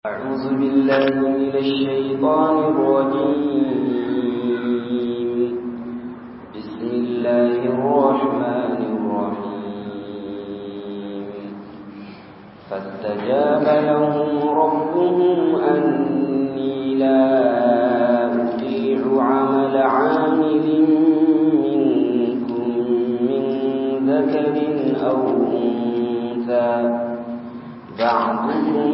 أعوذ بالله من الشيطان الرجيم بسم الله الرحمن الرحيم فاستجاب لهم ربهم أني لا أطيع عمل عامل منكم من ذكر أو أنثى بعضكم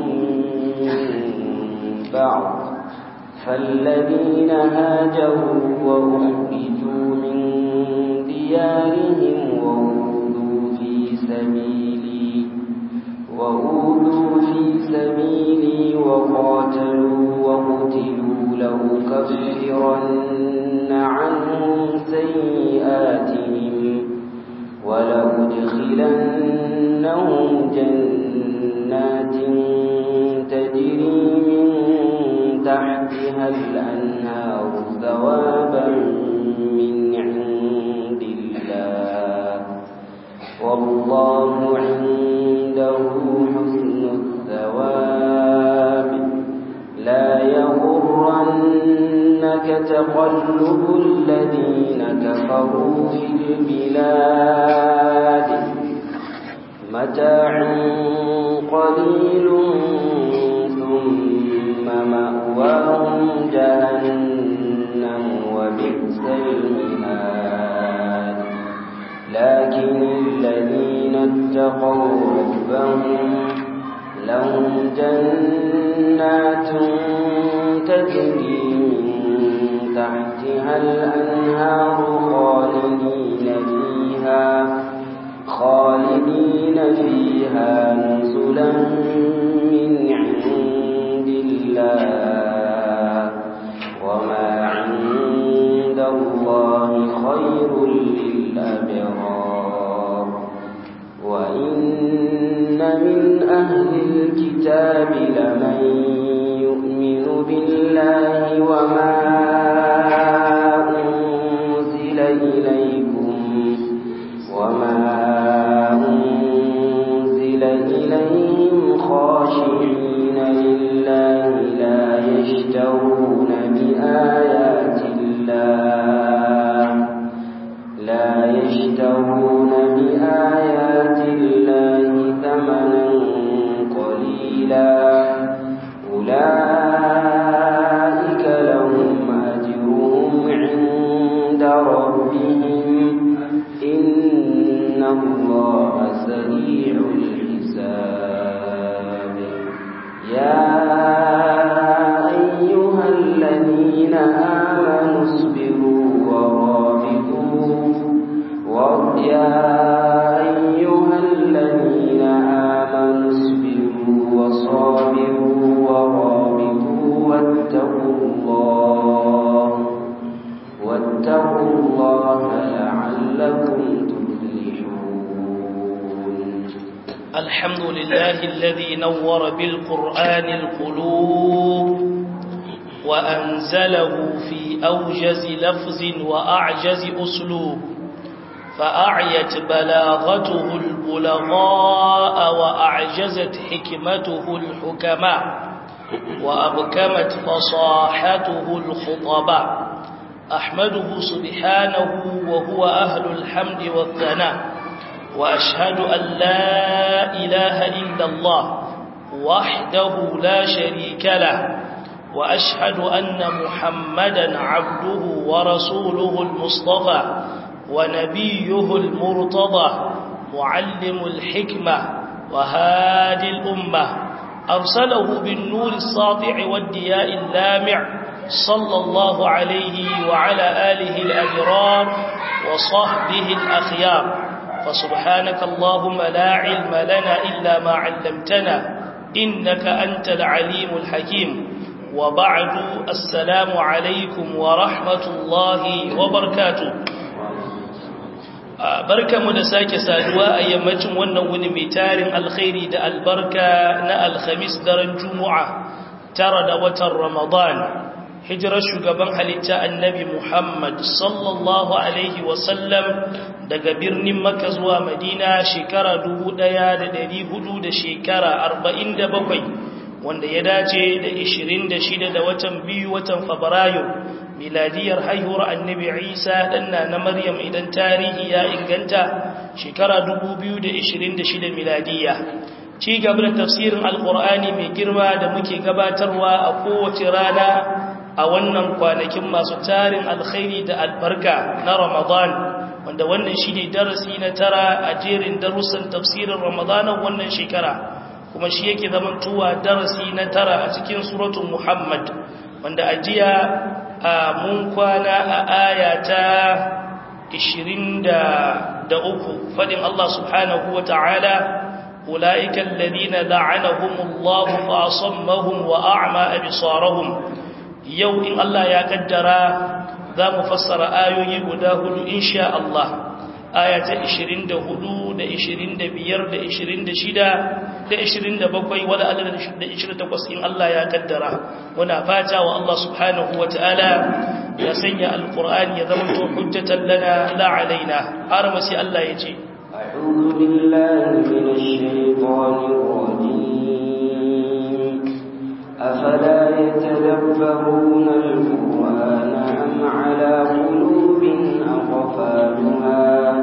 بعض فالذين هاجروا وأخرجوا من ديارهم وأوذوا في سبيلي وأوذوا في سبيلي وقاتلوا وقتلوا لأكفرن عنهم سيئاتهم ولأدخلنهم جنات تجري من تحتها الأنهار ثوابا من عند الله والله عنده حسن الثواب لا يغرنك تقلب الذين كفروا في البلاد متاع قليل ثم مأواهم جهنم وبئس المهاد لكن الذين اتقوا ربهم لهم جنات تجري من تحتها الأنهار خالدين فيها خالدين فيها نزلا من عند الله وما عند الله خير للأبرار وإن من أهل الكتاب لمن يؤمن بالله وما أنزل إليكم وما أنزل إليهم خاشعين لله لا يشترون بآيات الله لا يشترون بآيات الله ثمنا قليلا أولئك لهم أجرهم عند ربهم إن الله سريع الحساب يا أيها الذين آمنوا اصبروا ورابطوا ويا أيها الذين آمنوا اصبروا وصابروا ورابطوا واتقوا الله واتقوا الله لعلكم تفلحون الحمد لله الذي نور بالقرآن القلوب وأنزله في أوجز لفظ وأعجز أسلوب فأعيت بلاغته البلغاء وأعجزت حكمته الحكماء وأبكمت فصاحته الخطباء أحمده سبحانه وهو أهل الحمد والثناء وأشهد أن لا إله إلا الله وحده لا شريك له وأشهد أن محمدا عبده ورسوله المصطفى ونبيه المرتضى معلم الحكمة وهادي الأمة أرسله بالنور الساطع والدياء اللامع صلى الله عليه وعلى آله الأبرار وصحبه الأخيار فسبحانك اللهم لا علم لنا إلا ما علمتنا إنك أنت العليم الحكيم وبعد السلام عليكم ورحمة الله وبركاته barka mu da sake saduwa a yammacin wannan wuni mai tarin alkhairi da albarka na alhamis daren juma'a tara da watan ramadan hijirar shugaban halitta annabi muhammad sallallahu alaihi wasallam daga birnin Makka zuwa Madina shekara dubu ɗaya da ɗari hudu da shekara arba'in da bakwai wanda ya dace da 26 da watan biyu watan fabrairu miladiyar haihuwar annabi isa danna na maryam idan tarihi ya inganta shekara 2026 miladiya ci gaba da tafsirin alkur'ani mai girma da muke gabatarwa a kowace rana a wannan kwanakin masu tarin alkhairi da albarka na ramadan wanda wannan shi ne darasi na tara a jerin darussan tafsirin ramadanan wannan shekara kuma shi yake zamantowa darasi na tara a cikin suratun muhammad wanda a jiya a mun kwana a aya ta 23 fadin Allah subhanahu wa ta'ala ula'ika alladhina la'anahumullahu fa asammahum wa a'ma absarahum yau in Allah ya kaddara za mu fassara ayoyi guda hudu insha Allah aya ta 24 da 25 da 26 da 27 wala Allah da 28 in Allah ya kaddara muna fata wa Allah subhanahu wataala ya sanya alqur'ani ya zama to hujjatan lana la alaina har ma sai Allah ya ce a'udhu billahi minash shaitanir rajim afala yatadabbaruna alqur'ana am ala qulubin aqfaluha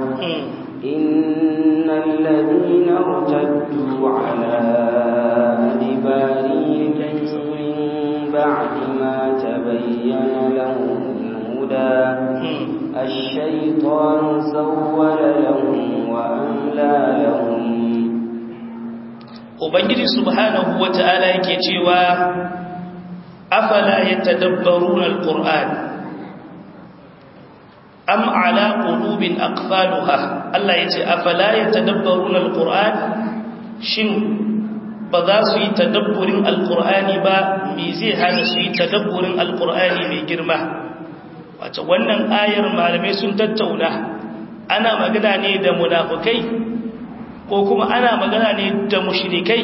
إن الذين ارتدوا على أدبارهم من بعد ما تبين لهم الهدى الشيطان سول لهم وأملى لهم Ubangiji subhanahu wa ta'ala yake cewa, Afala ya tadabbarun al-Qur'an, am ala qulubin aqfaluha Allah yace afala yatadabbaruna alquran shin ba za su yi tadabburin alqurani ba me zai hana su yi tadabburin alqurani mai girma wato wannan ayar malamai sun tattauna ana magana ne da munafikai ko kuma ana magana ne da mushrikai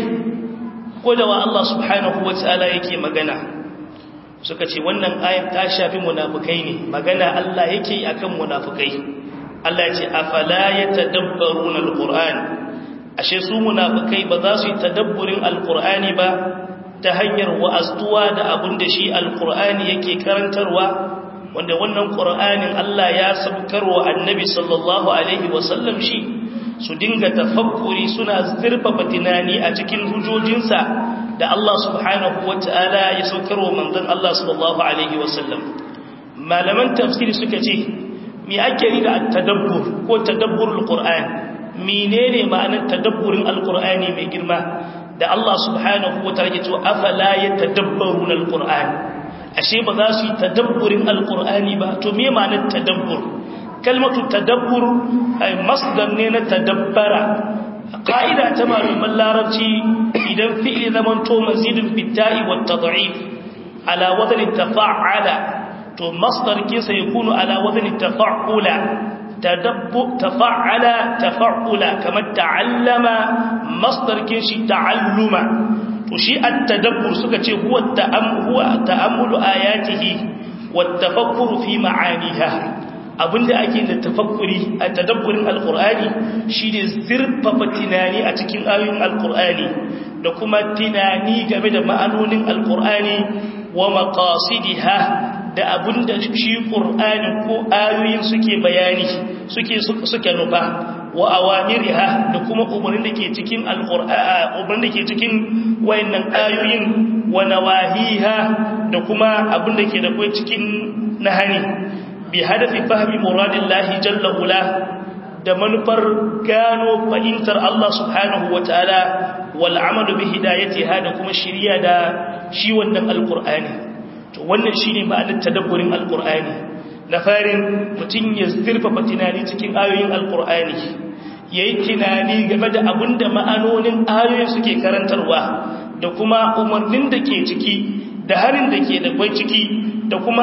ko da wa Allah subhanahu wataala yake magana suka ce wannan ayat ta shafi munafukai ne magana Allah yake akan munafukai Allah ya ce afala yatadabbaruna alquran ashe su munafukai ba za su yi tadabburin alqurani ba ta hanyar wa'astuwa da abun da shi alqurani yake karantarwa wanda wannan qur'anin Allah ya sabkarwa annabi sallallahu alaihi wasallam shi su dinga tafakkuri suna zurfafa tunani a cikin hujojinsa da Allah subhanahu wa ta'ala ya saukarwa manzon Allah sallallahu Alaihi wasallam. Malaman tafsiri suka ce, Mi ake yi da tadabbur ko tadabburul Qur'an, menene ma'anar tadabburin Al-Qur'ani mai girma da Allah subhanahu wa ta'ala ke cewa afala ya tadabbaru na Al-Qur'an. Ashe ba za su yi tadabburin Al-Qur'ani ba, to me ma'anar tadabbur? Kalmatu tadabbur masdar ne na tadabbara ƙa'ida ta malaman larabci idan fi'ili zaman to mazidin fita'i wa tad'if ala wadani tafa'ala to masdar kinsa yakunu ala wadani tafa'ula tadabbu tafa'ala tafa'ula kamar ta'allama masdar kinshi ta'alluma to shi at-tadabbur suka ce huwa ta'ammulu ta'ammulu ayatihi wa tafakkuru fi ma'aniha abinda ake da tafakkuri a tadabburin alkur'ani shine zurfafa tunani a cikin ayoyin alkur'ani da kuma tunani game da ma'anonin alkur'ani wa maqasidiha da abinda shi qur'ani ko ayoyin suke bayani suke suke nufa wa awamiriha da kuma umarnin da ke cikin alkur'ani umarnin da ke cikin wayannan ayoyin wa nawahiha da kuma abinda ke da kai cikin nahani bi hadafi fahimi muradillahi jalla ula da manufar gano fahimtar Allah subhanahu wataala wal amalu bi hidayatiha da kuma shiriya da shi wannan alqur'ani to wannan shine ma'anar tadabburin alqur'ani na farin mutun ya zurfafa tunani cikin ayoyin alqur'ani yayi tunani game da abinda ma'anonin ayoyin suke karantarwa da kuma umarnin da ke ciki da harin da ke da kwai ciki da kuma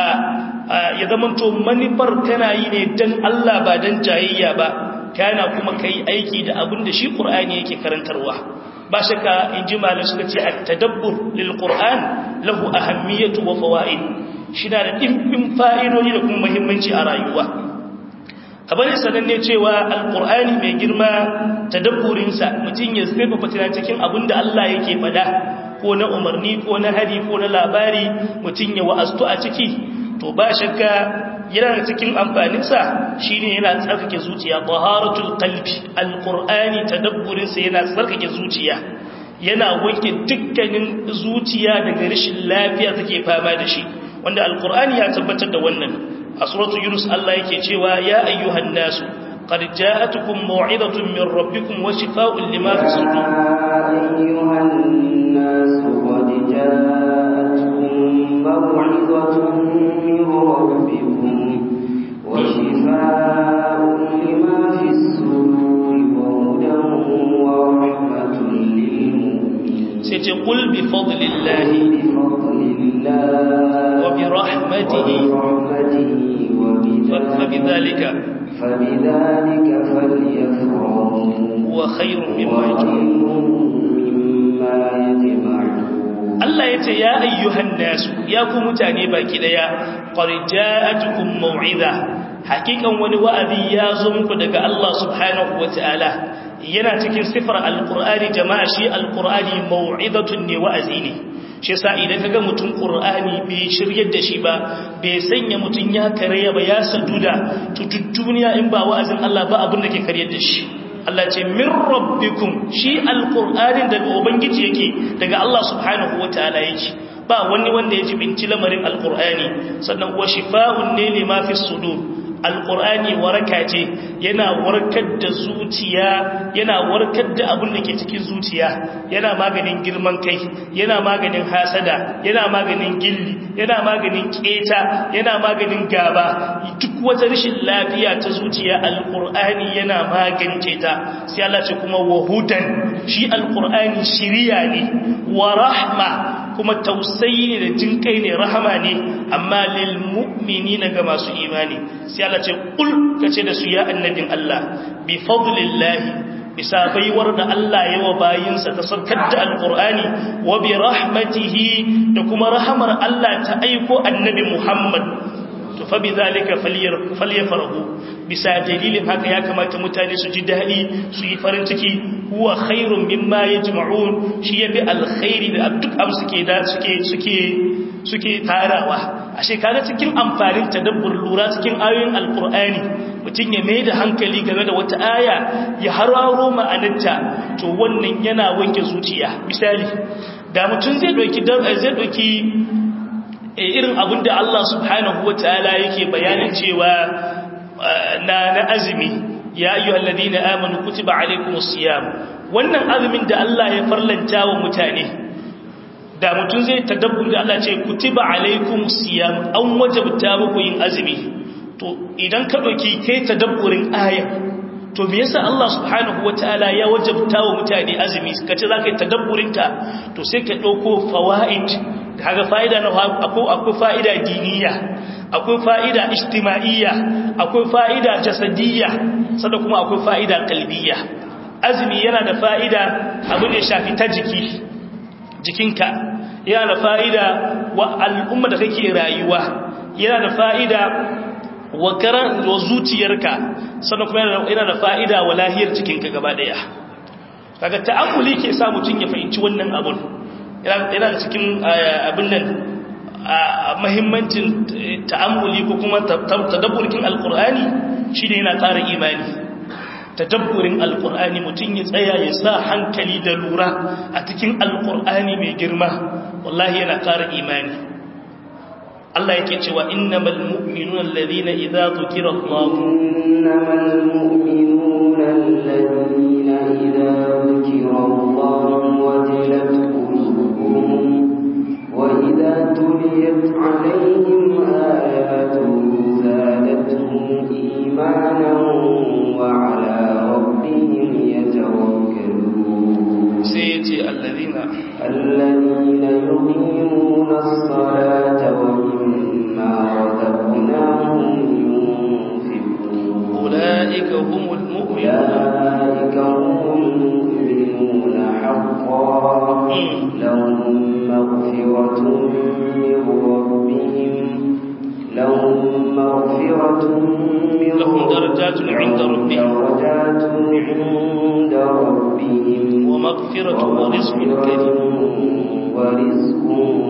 ya zamanto manufar kana yi ne don Allah ba don jayayya ba kana kuma kai aiki da abin da shi ƙur'ani yake karantarwa ba shaka in ji malar suka ce a tadabbur lil ƙur'an lahu ahammiyatu wa fawaid shi na da ɗimbin fa'idodi da kuma muhimmanci a rayuwa abin da sananne cewa alƙur'ani mai girma tadabburinsa mutum ya zai fafatina cikin abin da Allah yake faɗa ko na umarni ko na hari ko na labari mutum ya wa'astu a ciki to ba shakka yana da cikin amfaninsa shine yana tsarkake zuciya taharatul qalbi alqur'ani tadabburin sa yana tsarkake zuciya yana wanke dukkanin zuciya daga rashin lafiya take fama da shi wanda alqur'ani ya tabbatar da wannan a suratul yunus Allah yake cewa ya ayyuhan nasu qad ja'atukum maw'izatun min rabbikum wa shifaa'un lima fi sudur أيها الناس قد جاءتكم موعظة من ربكم وشفاء لما في الصدور وهدى ورحمة للمؤمنين sai ce qul bi fadlillahi بفضل الله wa bi rahmatihi ورحمته fa bidhalika فبذلك فليفرحوا huwa khairun mimma وخير yajma'un مما يجمعون Allah ya ce ya ayyuhan nasu ya ku mutane baki daya qad ja'atukum mau'iza hakikan wani wa'azi ya zo muku daga Allah subhanahu wataala yana cikin sifar alqur'ani jama'a shi alqur'ani mau'izatun ne wa'azi ne shi yasa idan kaga mutum qur'ani bai shiryar da shi ba bai sanya mutum ya karaya ba ya saduda to duk duniya in ba wa'azin Allah ba abin da ke karyar da shi Allah ce min rabbikum shi alqur'anin daga ubangiji yake daga Allah subhanahu wataala yake ba wani wanda ya jibinci lamarin alqur'ani sannan wa shifaa'un ne lima fi sudur alqur'ani waraka ce yana warkar da zuciya yana warkar da abin da ke cikin zuciya yana maganin girman kai yana maganin hasada yana maganin gilli yana maganin keta yana maganin gaba duk wata rashin lafiya ta zuciya alqur'ani yana magance ta sai Allah ce kuma wahudan shi alqur'ani shiriya ne wa rahma kuma tausayi ne da jinkai ne rahama ne amma lil mu'minina ga masu imani sai Allah ce kul kace da su ya annabin Allah bi fadlillahi bisa baiwar da Allah yawa bayinsa ta sarkar da alqur'ani wa bi rahmatihi da kuma rahamar Allah ta aiko annabi Muhammad to fa bizalika falyafrahu bisa dalilin haka ya kamata mutane su ji dadi su yi farin ciki huwa khairun mimma yajma'un shi yafi alkhairi da duk am suke da suke suke suke tarawa ashe kaga cikin amfanin tadabbur lura cikin ayoyin alqur'ani mutun ya mai da hankali game da wata aya ya hararo ma'anarta to wannan yana wanke zuciya misali da mutun zai dauki zai dauki irin abin da Allah subhanahu wa ta'ala yake bayanin cewa na na azumi ya ayyuhal ladina amanu kutiba alaykumus siyam wannan azumin da Allah ya farlanta wa mutane da mutum zai tadabbur da Allah ce kutiba alaykumus siyam an wajabta muku yin azumi to idan ka dauki kai tadabburin ayat to me yasa Allah subhanahu wataala ya wajabta wa mutane azumi kace zaka yi tadabburin ta to sai ka dauko fawaid kaga fa'ida na akwai akwai fa'ida diniya akwai fa'ida ijtima'iyya akwai fa'ida jasadiyya sannan kuma akwai fa'ida qalbiyya azumi yana da fa'ida abin da ya shafi ta jiki jikinka yana da fa'ida wa al'umma da kake rayuwa yana da fa'ida wa karan wa zuciyarka sannan kuma yana da fa'ida wa lahiyar cikinka gaba daya kaga ta'ammuli ke sa mutun ya fahimci wannan abun yana da cikin abin nan mahimmancin ta'ammuli ko kuma tadabburkin alqur'ani shine yana ƙara imani tadabburin alqur'ani mutun ya tsaya ya sa hankali da lura a cikin alqur'ani mai girma wallahi yana ƙara imani Allah yake cewa innamal mu'minuna alladhina idza dhukira Allah innamal mu'minuna alladhina idza dhukira Allah wajilat qulubuhum wa idza tuliyat alaihim ayatuhu zadatuhum imanan wa ala rabbihim yatawakkalun sai yace alladhina alladhina yuqimuna as-salata wa أولئك هم المؤمنون أولئك هم المؤمنون حقا لهم مغفرة من ربهم لهم مغفرة من لهم درجات عند ربهم درجات عند ربهم maghfiratun wa rizqun karim ورزق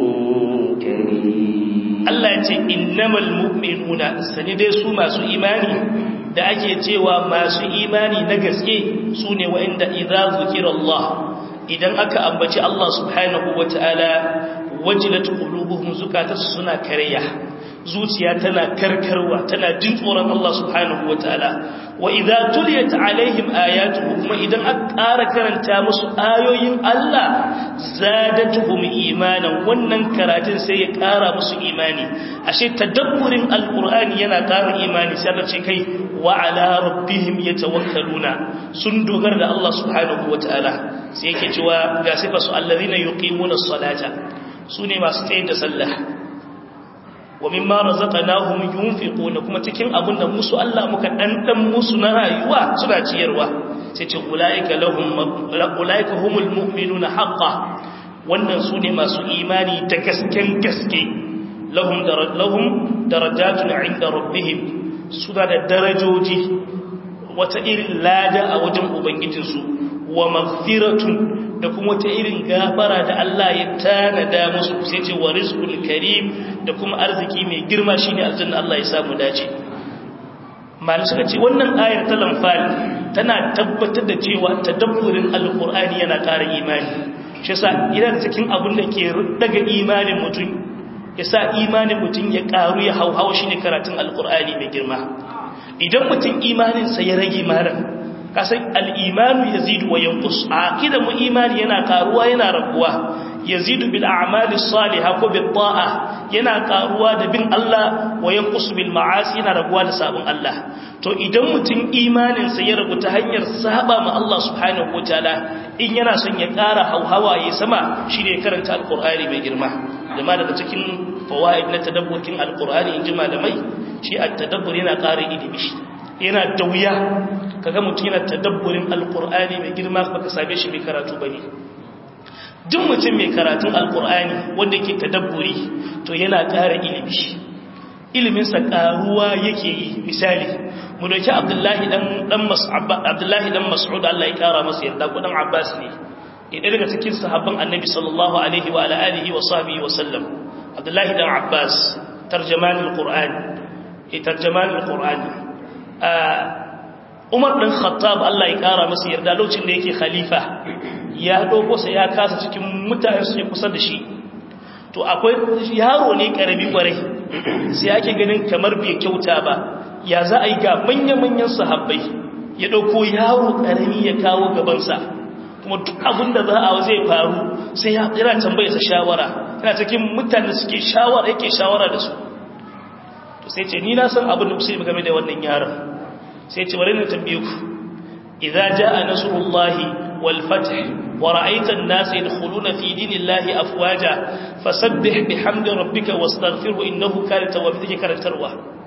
كريم Allah ya ce innamal mu'minuna sani dai su masu imani da ake cewa masu imani na gaske su ne wa'inda idza zukirallah idan aka ambaci Allah subhanahu wataala wajilat qulubuhum zukatarsu suna karya zuciya tana karkarwa tana jin tsoron Allah subhanahu wataala wa idza tuliyat alaihim ayatuhu kuma idan aka ƙara karanta musu ayoyin Allah zadatuhum imanan wannan karatun sai ya ƙara musu imani ashe tadabburin alqur'ani yana ƙara imani sai Allah ce kai wa ala rabbihim yatawakkaluna sun dogara da Allah subhanahu wataala sai yake cewa ga sifa su allazina yuqimuna as-salata sune masu tsaye da sallah wa mimma razaqnahum yunfiquna kuma cikin abin da musu Allah muka dandan musu na rayuwa suna ciyarwa sai ce ulaika lahum ulaika humul mu'minuna haqqan wannan sune masu imani da gasken gaske lahum lahum darajatun 'inda rabbihim suna da darajoji wata irin lada a wajen ubangijinsu wa maghfiratun da kuma wata irin gafara da Allah ya tanada musu sai ce wa rizqul karim da kuma arziki mai girma shine aljanna Allah ya samu dace malai suka ce wannan ayar ta lamfal tana tabbatar da cewa tadabburin alqur'ani yana ƙara imani shi yasa idan cikin abin da ke daga imanin mutum yasa imanin mutum ya ƙaru ya hauhawa shine karatun alqur'ani mai girma idan mutum imaninsa ya rage maran kasan al'imanu ya zidu wa yankus a akida mu imani yana karuwa yana raguwa ya zidu bil a'amali saliha ko bil ta'a yana karuwa da bin Allah wa yankus bil ma'asi yana raguwa da sabon Allah to idan mutum imaninsa ya ragu ta hanyar saba ma Allah subhanahu wataala in yana son ya kara hauhawa ya sama shi ne karanta alqur'ani mai girma jama'a daga cikin fawaid na tadabburin alqur'ani in ji malamai shi at-tadabbur yana ƙara ilimi yana da wuya kaga mutum yana tadabburin alqur'ani mai girma baka same shi mai karatu bane duk mutum mai karatun alqur'ani wanda yake tadabburi to yana ƙara ilimi ilimin sa ƙaruwa yake yi misali mu dauki abdullahi dan dan mas'ud abdullahi dan mas'ud Allah ya kara masa yarda ko dan abbas ne ya daga cikin sahabban annabi sallallahu alaihi wa ala alihi wa sahbihi wa sallam abdullahi dan abbas tarjaman alqur'an tarjaman alqur'an Umar ɗin Khattab Allah ya ƙara masa yarda lokacin da yake khalifa ya ɗauko sa ya kasa cikin mutane su kusa da shi to akwai yaro ne ƙarami ƙwarai sai ake ganin kamar bai kyauta ba ya za a yi ga manya-manyan sahabbai ya ɗauko yaro ƙarami ya kawo gabansa kuma duk abin da za a zai faru sai ya tsira tambaye sa shawara yana cikin mutane suke shawara yake shawara da su to sai ce ni na san abin da kusa game da wannan yaron sai ce bari na tambaye ku idza jaa nasrullahi wal fath wa ra'aita an-nasa yadkhuluna fi dinillahi afwaja fasabbih bihamdi rabbika wastaghfirhu innahu kana tawwabin take karantarwa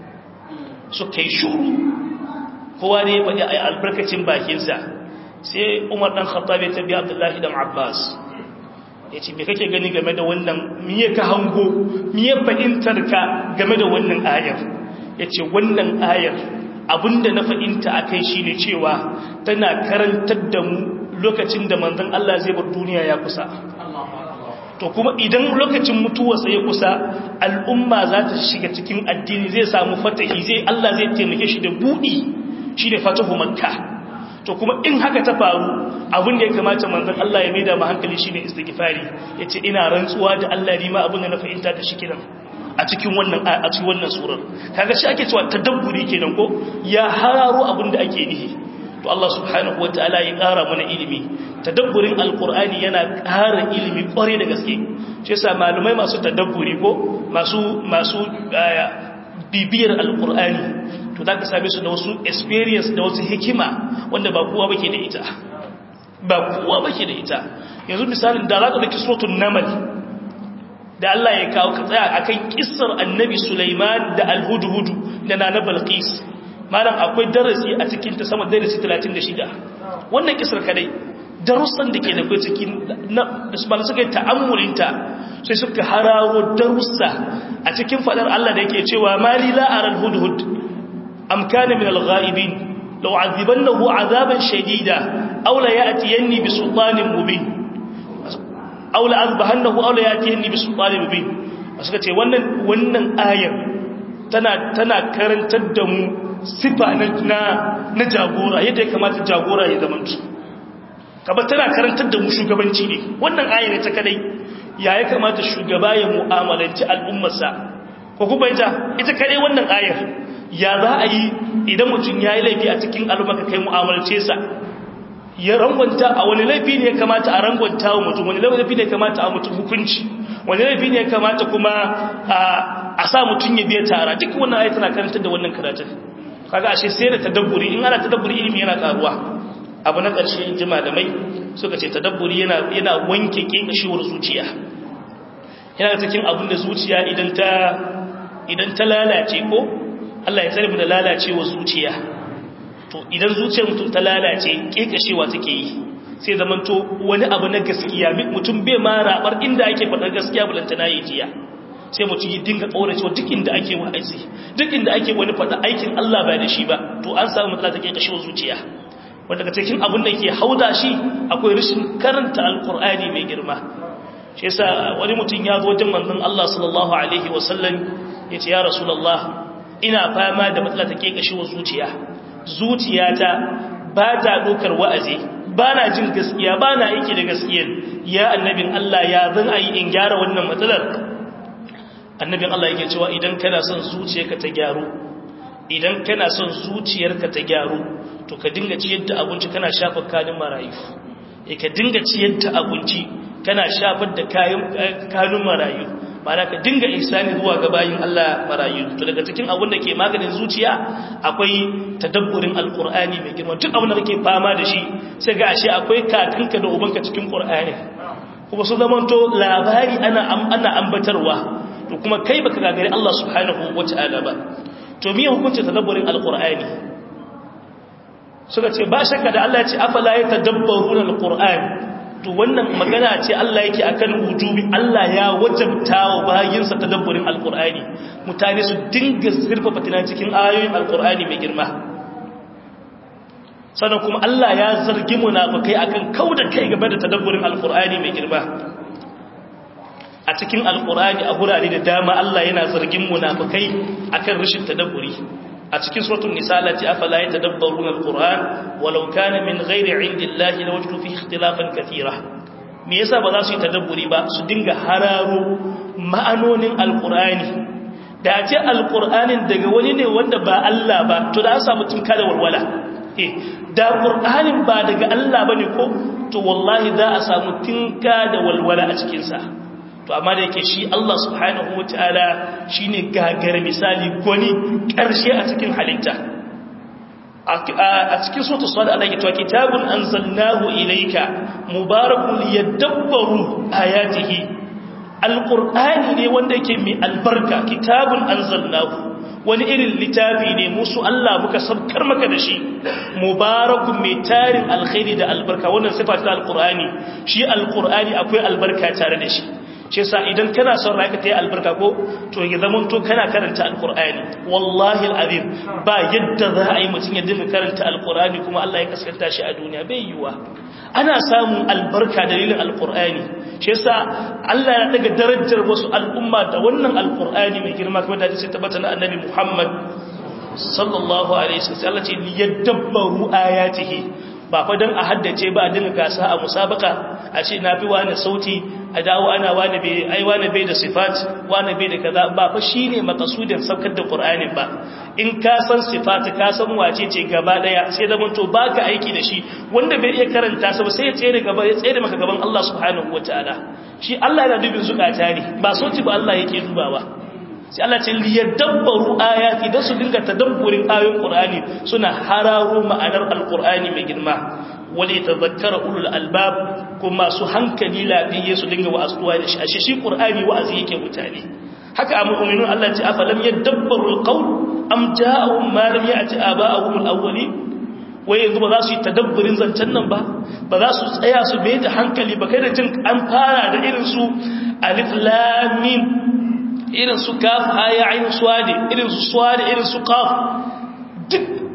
so kai shuru kowa ne ya faɗi albarkacin bakin sa sai Umar dan Khattab ya tabi Abdullahi dan Abbas yace me kake gani game da wannan miye ka hango miye fahimtar ka game da wannan ayar yace wannan ayar abinda na fahimta a kai shi ne cewa tana karantar da mu lokacin da manzan Allah zai bar duniya ya kusa to kuma idan lokacin mutuwarsa ya kusa al'umma za ta shiga cikin addini zai samu fatahi zai Allah zai taimake shi da buɗi shi ne fatahu makka to kuma in haka ta faru abin da ya kamata manzan Allah ya maida ma hankali shi ne istighfari ya ce ina rantsuwa da Allah rima abin da na fahimta da shi kiran a cikin wannan a cikin wannan surar kaga shi ake cewa tadabburi kenan ko ya hararo abin da ake nihi to Allah subhanahu wataala ya ƙara mana ilimi tadabburin alqur'ani yana ƙara ilimi ƙware da gaske shi yasa malumai masu tadabburi ko masu masu bibiyar alqur'ani to zaka same su da wasu experience da wasu hikima wanda ba kowa bake da ita ba kowa bake da ita yanzu misalin da zaka dauki suratul naml da Allah ya kawo ka tsaya akan kissar annabi Sulaiman da al-hudhud da nana Balqis malam akwai darasi a cikin ta sama darasi 36 wannan kissar kadai darussan da ke da kai cikin da su suka yi ta'ammulinta sai suka hararo darussa a cikin fadar Allah da yake cewa mali la aral hudhud am kana min al-ghaibin law azibannahu azaban shadida aw la ya'tiyanni bi sultanin mubin aw la azbahannahu aw la ya'tiyanni bi sultanin mubin suka ce wannan wannan ayar tana tana karantar da mu sifa na na jagora yadda ya kamata jagora ya zama kaba tana karantar da mu shugabanci ne wannan ayar ne ta kadai ya ya kamata shugaba ya mu'amalanci al'ummarsa ko kuma ita ita kadai wannan ayar ya za a yi idan mutum ya yi laifi a cikin al'umma ka kai mu'amalce sa ya rangwanta a wani laifi ne ya kamata a rangwanta wa mutum wani laifi ne ya kamata a mutum hukunci wani laifi ne ya kamata kuma a sa mutum ya biya tara duk wannan ayat tana karantar da wannan karatun kaga ashe sai da tadabburi in ana tadabburi ilimi yana karuwa abu na ƙarshe in ji malamai suka ce tadabburi yana yana wanke kekashewar zuciya yana cikin abin da zuciya idan ta idan ta lalace ko Allah ya tsare mu da lalacewar zuciya to idan zuciyar mutum ta lalace kekashewa take yi sai zaman to wani abu na gaskiya mutum bai ma rabar inda ake faɗar gaskiya bulanta na yi jiya sai mutum yi dinga ƙauracewa duk inda ake wa'azi duk inda ake wani faɗa aikin Allah ba da shi ba to an samu matsala ta kekashewa zuciya wanda daga cikin abin da ke hauda shi akwai rashin karanta alkur'ani mai girma shi yasa wani mutum ya zo wajen manzon Allah sallallahu alaihi wasallam ya ce ya rasulullah ina fama da matsala ta kekashewa zuciya zuciyata ba ta dokar wa'azi ba na jin gaskiya ba na aiki da gaskiyar ya annabin Allah ya zan ayi in gyara wannan matsalar annabin Allah yake cewa idan kana son zuciyarka ta gyaru idan kana son zuciyarka ta gyaru to ka dinga ciyar da abinci kana shafa kanin marayu eh ka dinga ciyar da abinci kana shafar da kayan kanun marayu mana ka dinga ihsani zuwa ga bayin Allah marayu to daga cikin abin da ke maganin zuciya akwai tadabburin alqur'ani mai girma duk abin da kake fama da shi sai ga ashe akwai kakanka da ubanka cikin qur'ani kuma su zamanto labari ana ana ambatarwa to kuma kai baka gagari Allah subhanahu wataala ba to me hukunci tadabburin alqur'ani suka ce ba shakka da Allah ya ce afala yatadabbaruna alqur'an to wannan magana ce Allah yake akan wujubi Allah ya wajabta wa bayinsa tadabburin alqur'ani mutane su dinga zurfafa tunan cikin ayoyin alqur'ani mai girma sannan kuma Allah ya zargi munafikai akan kauda kai game da tadabburin alqur'ani mai girma a cikin alqur'ani a gurare da dama Allah yana zargin munafikai akan rashin tadabburi a cikin suratul nisa lati afala yatadabbaruna alquran walau kana min ghairi indillahi lawajdu fihi ikhtilafan katira me yasa ba za su yi tadabburi ba su dinga hararo ma'anonin alqurani da a ce alqur'anin daga wani ne wanda ba Allah ba to da an samu tinka da walwala eh da qur'anin ba daga Allah bane ko to wallahi za a samu tinka da walwala a cikin sa to amma da yake shi Allah subhanahu wataala shine gagar misali gwani karshe a cikin halitta a cikin suratul sad Allah yake cewa kitabun anzalnahu ilayka mubarakun liyadabbaru ayatihi alqur'ani ne wanda yake mai albarka kitabun anzalnahu wani irin littafi ne musu Allah muka sabkar maka da shi mubarakun mai tarin alkhairi da albarka wannan sifa ta alqur'ani shi alqur'ani akwai albarka tare da shi shi yasa idan kana son rayuka ta yi albarka ko to ya zama to kana karanta alkur'ani wallahi alazim ba yadda za a yi mutum ya dinga karanta alkur'ani kuma Allah ya kaskanta shi a duniya bai yiwa ana samun albarka dalilin alkur'ani shi yasa Allah ya daga darajar wasu al'umma da wannan alkur'ani mai girma kuma da sai tabbata na annabi Muhammad sallallahu alaihi wasallam Allah ce liyadabbaru ayatihi ba fa dan a haddace ba a dinga gasa a musabaka a ce na fi wani sauti a dawo ana wani bai ai wani bai da sifat wani bai da kaza ba fa shine makasudin saukar da Qur'ani ba in ka san sifat ka san wace ce gaba daya sai da to baka aiki da shi wanda bai iya karanta sa ba sai ya tsere gaba ya tsere maka gaban Allah subhanahu wataala shi Allah yana dubin zukata ne ba sauti ba Allah yake dubawa sai Allah ce liyadabbaru ayati da su dinga tadabburin ayoyin Qur'ani suna hararo ma'anar alqur'ani mai girma wali tadhakkara ulul albab kuma su hankali lafiye su dinga wa'azuwa da shi ashe shi Qur'ani wa'azi yake mutane haka mu'minun Allah ce afalam yadabbaru alqawl am ja'ahum ma lam ya'ti aba'ahum alawwalin wai yanzu ba za su yi tadabburin zancen nan ba ba za su tsaya su bai da hankali ba kai da jin an fara da irin su alif lam mim irin su kaf aya ayin suwade irin su suwade irin su kaf duk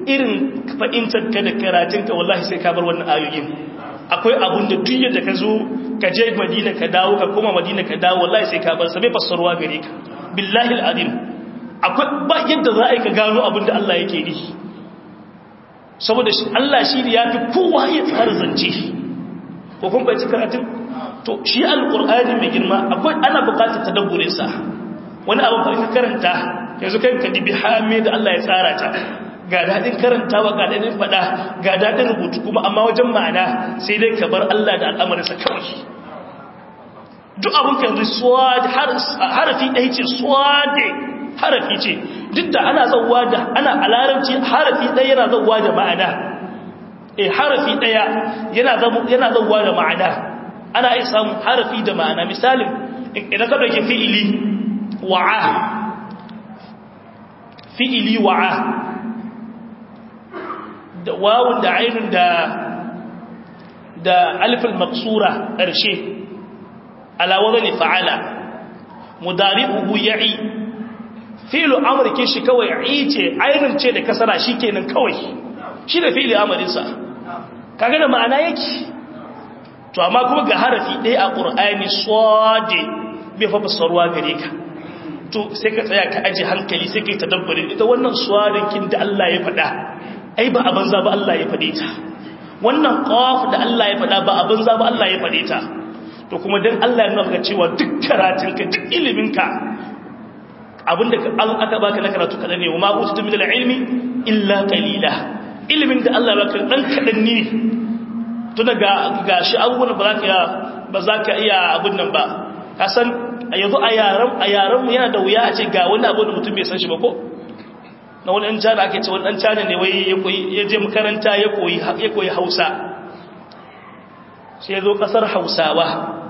irin fahimtar ka da karatun ka wallahi sai ka bar wannan ayoyin akwai abun da duk yadda ka zo ka je madina ka dawo ka koma madina ka dawo wallahi sai ka bar sa bai fassarwa gare ka billahi alazim akwai ba yadda za a yi ka gano abin da Allah yake yi saboda Allah shi ne ya fi kowa ya tsara zance ko kun bai ci karatun to shi alqur'ani mai girma akwai ana buƙatar tadabburin sa wani abu ka karanta yanzu kai ka dibi hame da Allah ya tsara ta ga daɗin karantawa ga daɗin faɗa ga daɗin rubutu kuma amma wajen ma'ana sai dai ka bar Allah da al'amarinsa kawai duk abin ka yanzu swad harafi ɗaya ce swade harafi ce duk da ana zauwa da ana a larabci harafi ɗaya yana zauwa da ma'ana eh harafi ɗaya yana zauwa da ma'ana ana iya samun harafi da ma'ana misalin idan ka ɗauki fi'ili wa'a fi'ili wa'a da wawun da ainihin da da alifin maksura ƙarshe alawadar ne fa'ala mudari'uhu ya'i fi'lu amurke shi kawai ya'i ce ainihin ce da kasara shi kenan kawai shi da fi'li amurinsa kaga da ma'ana yake to amma kuma ga harafi ɗaya a ƙur'ani swade bai fa fassarwa gare ka to sai ka tsaya ka aji hankali sai ka yi tadabbarin ita wannan swadinkin da Allah ya faɗa ai ba a banza ba Allah ya faɗe ta wannan qaf da Allah ya faɗa ba a banza ba Allah ya faɗe ta to kuma dan Allah ya nuna cewa duk karatunka duk iliminka abinda aka baka na karatu kadan ne wa ma utitu min al-ilmi illa qalila ilimin da Allah baka dan kadan ne to daga gashi abubuwan ba za ka ba za ka iya abun nan ba ka san yanzu a yaran a yaran mu yana da wuya a ce ga wani abu da mutum bai san shi ba ko na wani ɗan cana ake ce wani ɗan cana ne wai ya je makaranta ya koyi hausa sai ya zo ƙasar hausawa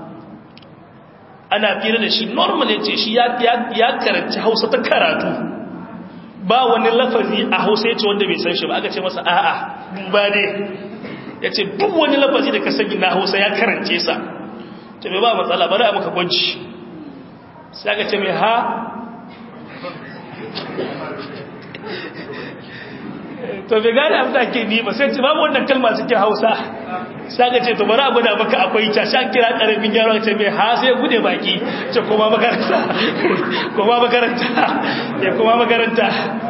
ana fira da shi normal ya ce shi ya karanci hausa ta karatu ba wani lafazi a hausa ya ce wanda bai san shi ba aka ce masa a'a duba ne ya ce duk wani lafazi da ka sani na hausa ya karance sa ta bai ba matsala bari a maka gwaji sai aka ce mai ha to bai gane abin da ke ni ba sai ce babu wannan kalma cikin hausa sai ga ce to bari a gwada maka akwai ta sha kira karamin yaro ce mai ha sai gude baki ce koma makaranta koma makaranta ya koma makaranta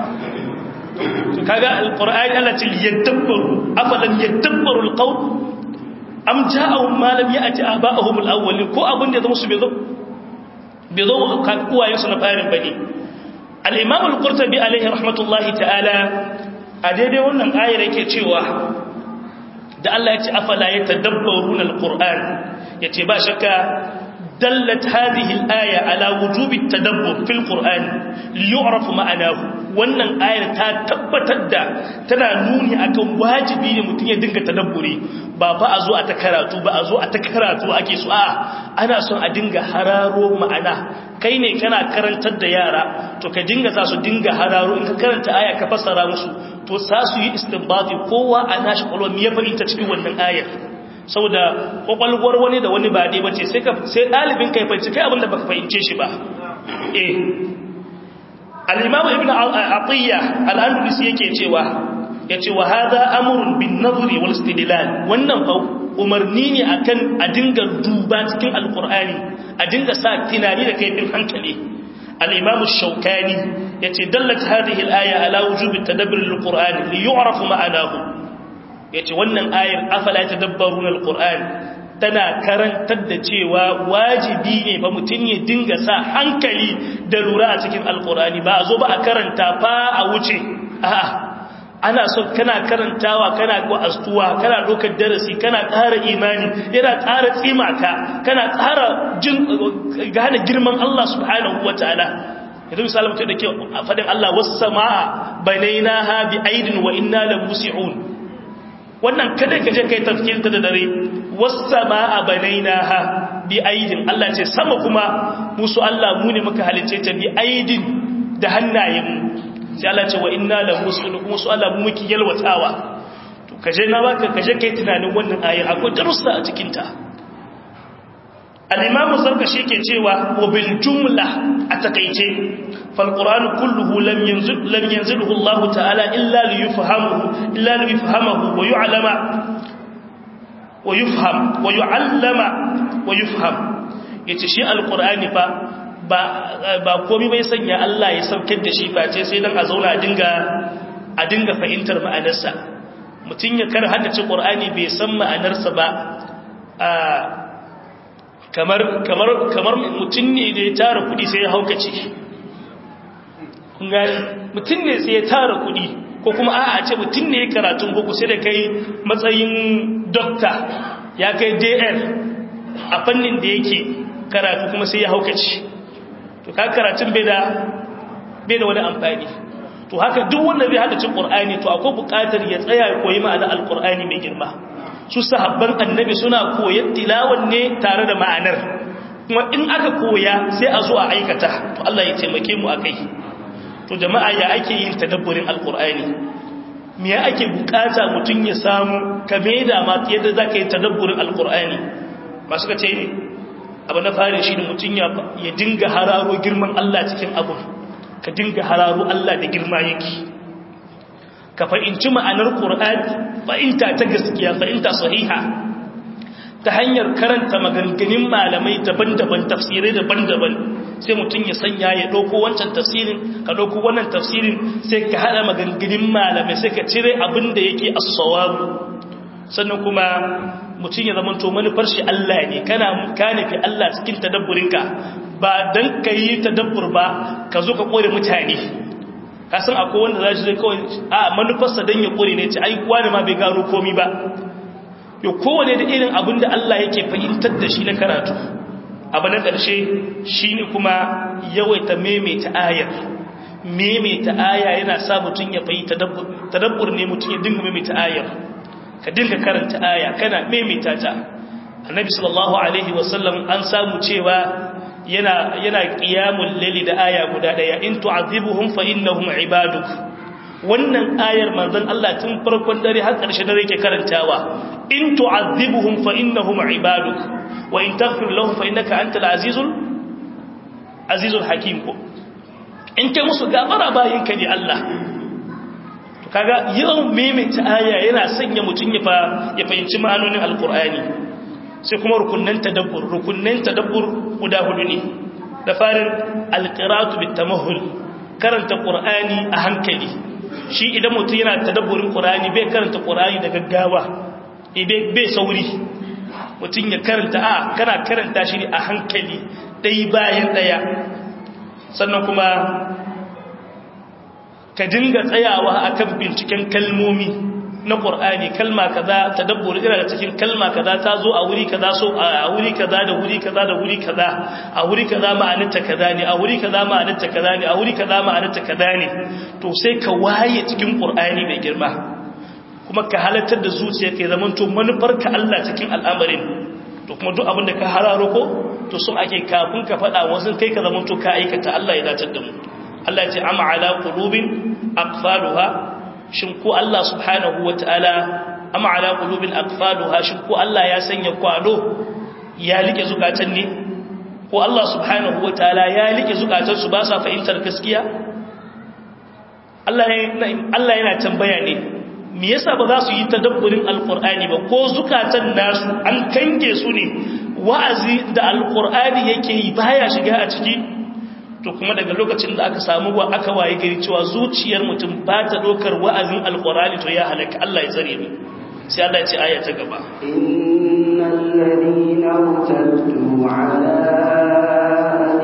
to kaga alqur'ani Allah ce yadabbaru afalan yadabbaru alqawl am ja'ahum ma lam ya'ti aba'ahum alawwalin ko abin da zama su bai zo bai zo uwayen su na farin bane al-imam al-qurtubi alaihi rahmatullahi ta'ala a daidai wannan ayar yake cewa da Allah ya ce afala ya tadabbaruna alquran yace ba shakka dallat hadhihi alaya ala wujubi tadabbur fil qur'an liyu'raf ma'anahu wannan ayar ta tabbatar da tana nuni akan wajibi ne mutum ya dinga tadabburi ba fa a zo a ta karatu ba a zo a ta karatu ake so a ana son a dinga hararo ma'ana kai ne kana karantar da yara to ka dinga sa su dinga hararo in ka karanta aya ka fassara musu to sa su yi istinbati kowa a nashi kwalwa ya fahimta cikin wannan ayar saboda kwakwalwar wani da wani ba dai bace sai ka sai dalibin kai fahimci kai abinda baka fahimce shi ba eh al-imam ibn atiyya al-andalusi yake cewa yace wa hadha amrun bin nadri wal istidlal wannan fa umarni ne akan a dinga duba cikin alqur'ani a dinga sa tunani da kaifin hankali al-imam ash-shawkani yace dallat hadhihi al-aya ala wujubi tadabbur al-qur'an li yu'raf ma'anahu yace wannan ayar afala tadabbaruna al-qur'an tana karantar da cewa wajibi ne ba mutun ya dinga sa hankali da lura a cikin al-qur'ani ba a zo ba a karanta fa a wuce a'a ana son kana karantawa kana astuwa kana dokar darasi kana ƙara imani yana ƙara tsimaka kana ƙara jin gane girman Allah subhanahu wataala yanzu misali mutum da ke faɗin Allah wasu sama'a banaina ha bi aidin wa inna la musi'un wannan kada ka je kai tafkirta da dare wasu sama'a banaina ha bi aidin Allah ce sama kuma musu Allah mu ne muka halice ta bi aidin da hannayenmu sai Allah ce wa inna la musi'un kuma su Allah mu muke yalwatawa to kaje na baka kaje kai tunanin wannan ayar akwai darussa a cikin ta al-imamu zarkashi ke cewa wa bil jumla a takaice fal qur'anu kulluhu lam yanzil lam yanzilhu Allah ta'ala illa li yufhamuhu illa li yufhamahu wa yu'lama wa yufham wa yu'allama wa yufham yace shi al-qur'ani fa ba ba komai bai sanya Allah ya saukar da shi face sai dan a zauna a dinga a dinga fahimtar ma'anarsa mutun ya kar haddace qur'ani bai san ma'anarsa ba kamar kamar kamar mutum ne da ya tara kudi sai ya haukace kun gani mutum ne sai ya tara kudi ko kuma a'a ce mutum ne ya karatun boko sai da kai matsayin dokta ya kai dr a fannin da yake karatu kuma sai ya haukace to ka karatun bai da bai da wani amfani to haka duk wanda zai hada cin qur'ani to akwai buƙatar ya tsaya ya koyi ma'anar alqur'ani mai girma su sahabban annabi suna koyar tilawan ne tare da ma'anar kuma in aka koya sai a zo a aikata to Allah ya taimake mu akai to jama'a ya ake yin tadabburin alqur'ani me ya ake bukata mutun ya samu kame da ma yadda zaka yi tadabburin alqur'ani ba suka ce abu na fare shi ne mutun ya ya dinga hararo girman Allah cikin abu ka dinga hararo Allah da girma yake ka fahimci ma'anar Qur'ani fahimta ta gaskiya fahimta sahiha ta hanyar karanta maganganun malamai daban-daban tafsirai daban-daban sai mutum ya sanya ya ɗauko wancan tafsirin ka ɗauko wannan tafsirin sai ka haɗa maganganun malamai sai ka cire abin da yake as-sawabu sannan kuma mutum ya zama to manufar shi Allah ne kana ka nufi Allah cikin tadabburinka ba dan ka yi tadabbur ba ka zo ka kore mutane kasan akwai wanda za shi zai kawai a manufarsa don ya kore ne ce ai wani ma bai gano komi ba yau kowane da irin abin da Allah yake fahimtar da shi na karatu abu na ƙarshe shi ne kuma yawaita maimaita ayar maimaita aya yana sa mutum ya fayi tadabbur ne mutum ya dinga maimaita ayar ka dinga karanta aya kana maimaita ta annabi sallallahu alaihi wasallam an samu cewa yana yana qiyamul layli da aya guda daya in tu'adhibuhum fa innahum ibaduk wannan ayar manzon Allah tun farkon dare har ƙarshe dare yake karantawa in tu'adhibuhum fa innahum ibaduk wa in taghfir lahum fa innaka antal azizul azizul hakim ko in kai musu gafara bayin ka ne Allah to kaga yawan maimaita aya yana sanya mutun ya fa ya fahimci ma'anonin alqur'ani sai kuma rukunnan tadabbur rukunnan tadabbur guda hudu ne da farin alqiratu bitamahul karanta qur'ani a hankali shi idan mutum yana tadabburin qur'ani bai karanta qur'ani da gaggawa bai sauri mutum ya karanta a kana karanta shi a hankali dai bayan daya sannan kuma ka dinga tsayawa akan binciken kalmomi na ƙur'ani kalma kaza tadabbur ina da cikin kalma kaza ta zo a wuri kaza so a wuri kaza da wuri kaza da wuri kaza a wuri kaza ma'anarta kaza ne a wuri kaza ma'anarta kaza ne a wuri kaza ma'anarta kaza ne to sai ka waye cikin ƙur'ani mai girma kuma ka halartar da zuciya kai zaman to manufar ka Allah cikin al'amarin to kuma duk abin da ka hararo ko to sun ake kafin ka faɗa wasu kai ka zaman to ka aikata Allah ya datar da mu Allah ya ce amma ala qulubin aqfaluha shin ko Allah subhanahu wata'ala amma ala qulubin aqfaluha shin ko Allah ya sanya kwado ya like zukatan ne ko Allah subhanahu wata'ala ya like zukatan su ba sa fahimtar gaskiya Allah Allah yana tambaya ne me yasa ba za su yi tadabburin alqur'ani ba ko zukatan nasu an kange su ne wa'azi da alqur'ani yake yi baya shiga a ciki to kuma daga lokacin da aka samu wa aka waye gari cewa zuciyar mutum ba ta dokar wa'azin alqur'ani to ya halaka Allah ya tsare mu sai Allah ya ce aya ta gaba innal ladina irtaddu ala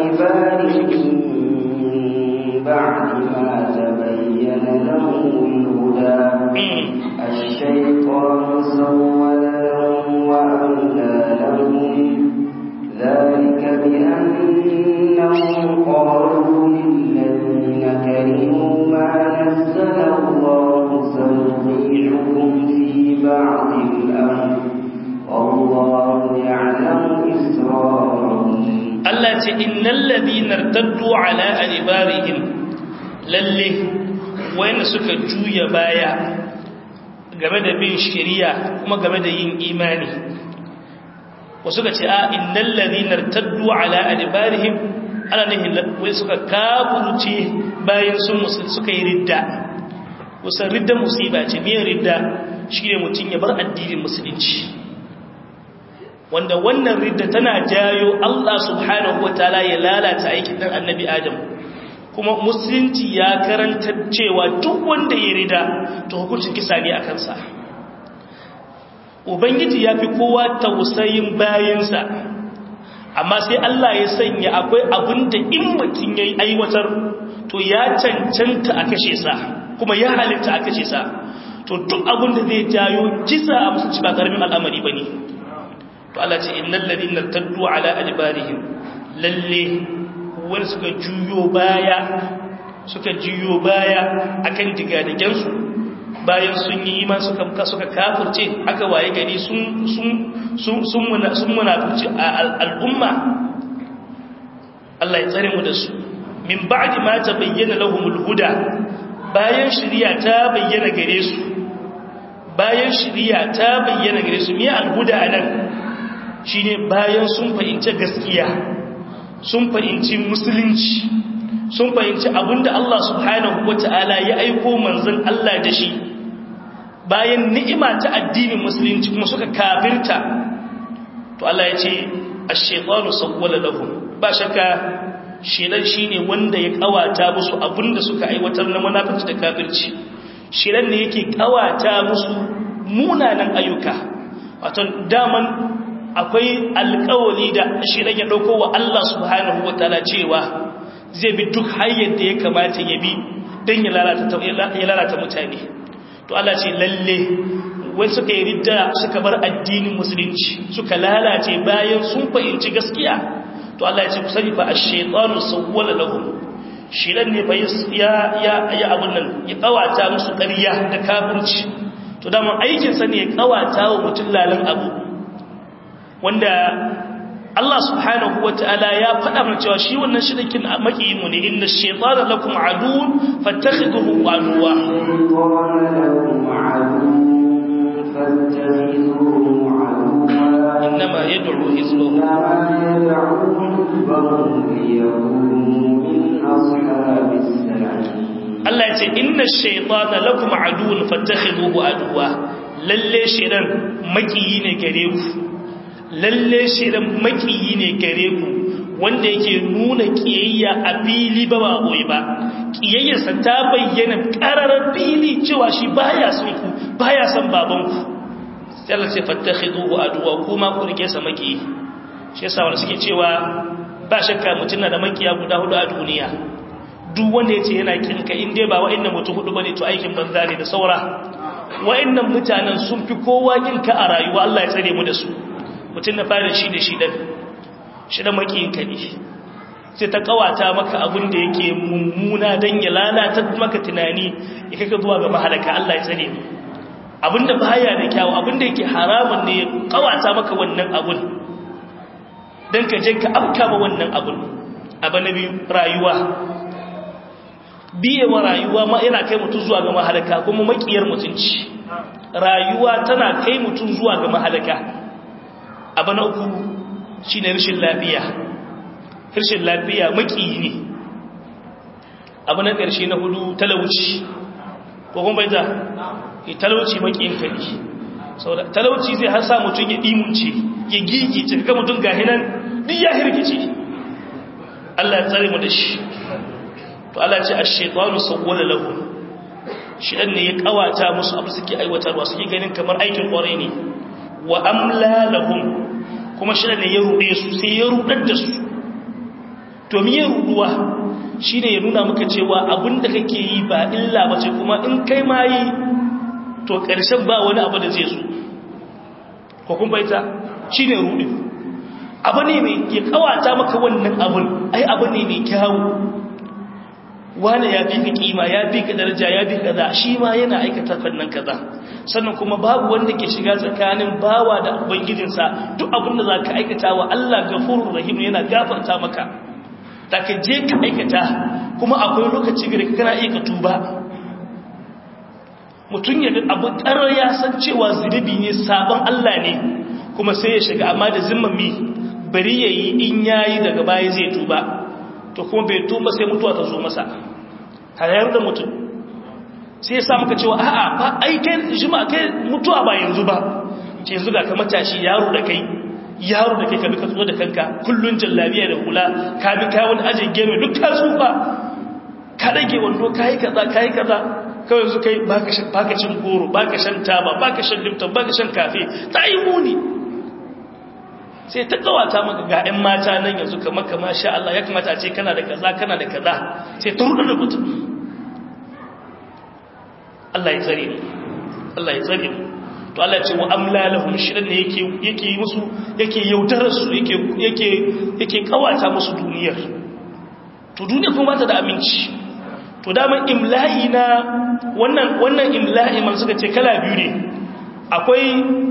adbarihim ba'da ma tabayyana lahum al-huda ash-shaytanu sawwala lahum wa amla lahum ذلك بأنهم قالوا للذين كرهوا ما نزل الله سنطيعكم في بعض الأمر والله يعلم إسرارهم التي إن الذين ارتدوا على أدبارهم للي وين سكا جويا بايا game da bin shari'a kuma game da yin imani wasu ka ce a innal ladhina irtaddu ala adbarihim ana nihin wai suka kafurce bayan sun musulmi suka yi ridda kusan ridda musiba ce miyan ridda shi ne mutum ya bar addinin musulunci wanda wannan ridda tana jayo Allah subhanahu wa ta'ala ya lalata aikin dan annabi Adam kuma musulunci ya karanta cewa duk wanda ya rida to hukuncin kisa ne a kansa ubangiji ya fi kowa tausayin bayansa amma sai Allah ya sanya akwai abin da in mutum ya yi aiwatar to ya cancanta a kashe sa kuma ya halitta a kashe sa to duk abin da zai jayo kisa a musulci ba karamin al'amari ba ne to Allah ce innal ladina taddu ala adbarihim lalle wani suka juyo baya suka juyo baya akan digadigen su bayan sun yi iman suka suka kafirce aka waye gari sun sun sun sun sun munafirci al'umma Allah ya tsare mu da su min ba'di ma tabayyana lahumul huda bayan shari'a ta bayyana gare su bayan shari'a ta bayyana gare su me al-huda anan shine bayan sun fahimci gaskiya sun fahimci musulunci sun fahimci abinda Allah subhanahu wata'ala ya aiko manzon Allah da shi bayan ni'ima ta addinin musulunci kuma suka kafirta to Allah ya ce ash-shaytanu sawwala lahum ba shakka shedan shine wanda ya kawata musu abinda suka aiwatar na munafici da kafirci shedan ne yake kawata musu munanan ayyuka wato daman akwai alkawali da shedan ya dauko wa Allah subhanahu wataala cewa zai bi duk hanyar da ya kamata ya bi don ya lalata mutane to Allah ce lalle wani suka yi ridda suka bar addinin musulunci suka lalace bayan sun fahimci gaskiya to Allah ya ce ku sani fa ash-shaytanu sawwala lahum shiran ne fa ya ya ya abun nan ya kawata musu ƙarya da kafirci to da aikin sa ne ya kawata wa mutum lalan abu wanda Allah subhanahu wa ta'ala ya faɗa mana cewa shi wannan shirkin makiyin mu ne inna shaytana lakum aduwwun fattakhiduhu aduwwa innama yad'u hizbahu Allah ya ce inna shaytana lakum aduwwun fattakhiduhu aduwwa lalle shaytan makiyi ne gare ku lalle shirin makiyi ne gare ku wanda yake nuna kiyayya a fili ba ba boye ba kiyayyarsa ta bayyana ƙararar fili cewa shi baya son ku baya son babanku sai Allah sai fattakhiduhu aduwa kuma ku rike sa makiyi shi yasa wanda suke cewa ba shakka mutum na da makiya guda hudu a duniya duk wanda yace yana kinka in dai ba wa'annan mutum hudu bane to aikin banza ne da saura wa'annan mutanen sun fi kowa kinka a rayuwa Allah ya tsare mu da su mutum na fara shi da shi ɗan shi da makiyinka ne sai ta kawata maka abin da yake mummuna don ya lalata maka tunani ya kaka zuwa ga mahalaka Allah ya tsare mu abin da baya da kyawu abin da yake haramun ne ya kawata maka wannan abin don ka je ka afka ma wannan abin abu na biyu rayuwa biyewa rayuwa ma yana kai mutum zuwa ga mahalaka kuma makiyar mutunci rayuwa tana kai mutum zuwa ga mahalaka abu na uku shi ne rashin lafiya rashin lafiya makiyi ne abu na ƙarshe na hudu talauci ko kuma bai ta talauci makiyin ka ne talauci zai hasa mutum ya ɗimunce ya gigi cika mutum ga hinan duk ya hirgice Allah ya tsare mu da shi to Allah ce a shaitanu sauwala lahu shi ɗan ne ya ƙawata musu abu suke aiwatarwa suke ganin kamar aikin ƙwarai ne wa amla lahum kuma shi ne ya ruɗe su sai ya ruɗar da su to miye ruɗuwa shi ne ya nuna maka cewa abinda kake yi ba illa ba ce kuma in kai ma yi to ƙarshen ba wani abu da zai zo ko kun baita shi ne ruɗe abu ne mai ya kawata maka wannan abin ai abu ne mai kyawu wani ya fi ka kima ya fi ka daraja ya fi kaza shi ma yana aikata fannin kaza sannan kuma babu wanda ke shiga tsakanin bawa da ubangijinsa duk abin da za ka aikata wa Allah gafurur rahim yana gafarta maka da ka je ka aikata kuma akwai lokaci gare kana iya ka tuba mutum ya abu ƙarar ya san cewa zunubi ne sabon Allah ne kuma sai ya shiga amma da zimmami bari ya yi in yayi daga baya zai tuba to kuma bai tuba sai mutuwa ta zo masa hayar da mutum sai ya sa muka cewa a'a ba ai kai jima kai mutuwa ba yanzu ba ce yanzu ga ka matashi yaro da kai yaro da kai ka bi ka tso da kanka kullun jallabiya da hula ka bi ka wani ajin geme duk ka tsufa ka rage wando ka yi kaza ka yi kaza kawai yanzu kai baka cin goro baka shan taba baka shan lipton baka shan kafe ta yi muni sai ta kawata maka ga 'yan mata nan yanzu kamar kama sha Allah ya kamata a ce kana da kaza kana da kaza sai ta rudu da mutum Allah ya tsare mu Allah ya tsare mu to Allah ce wa amla lahum shirin ne yake yake yi musu yake yaudarar su yake yake yake kawata musu duniyar to duniya kuma bata da aminci to daman imla'i na wannan wannan imla'i man suka ce kala biyu ne akwai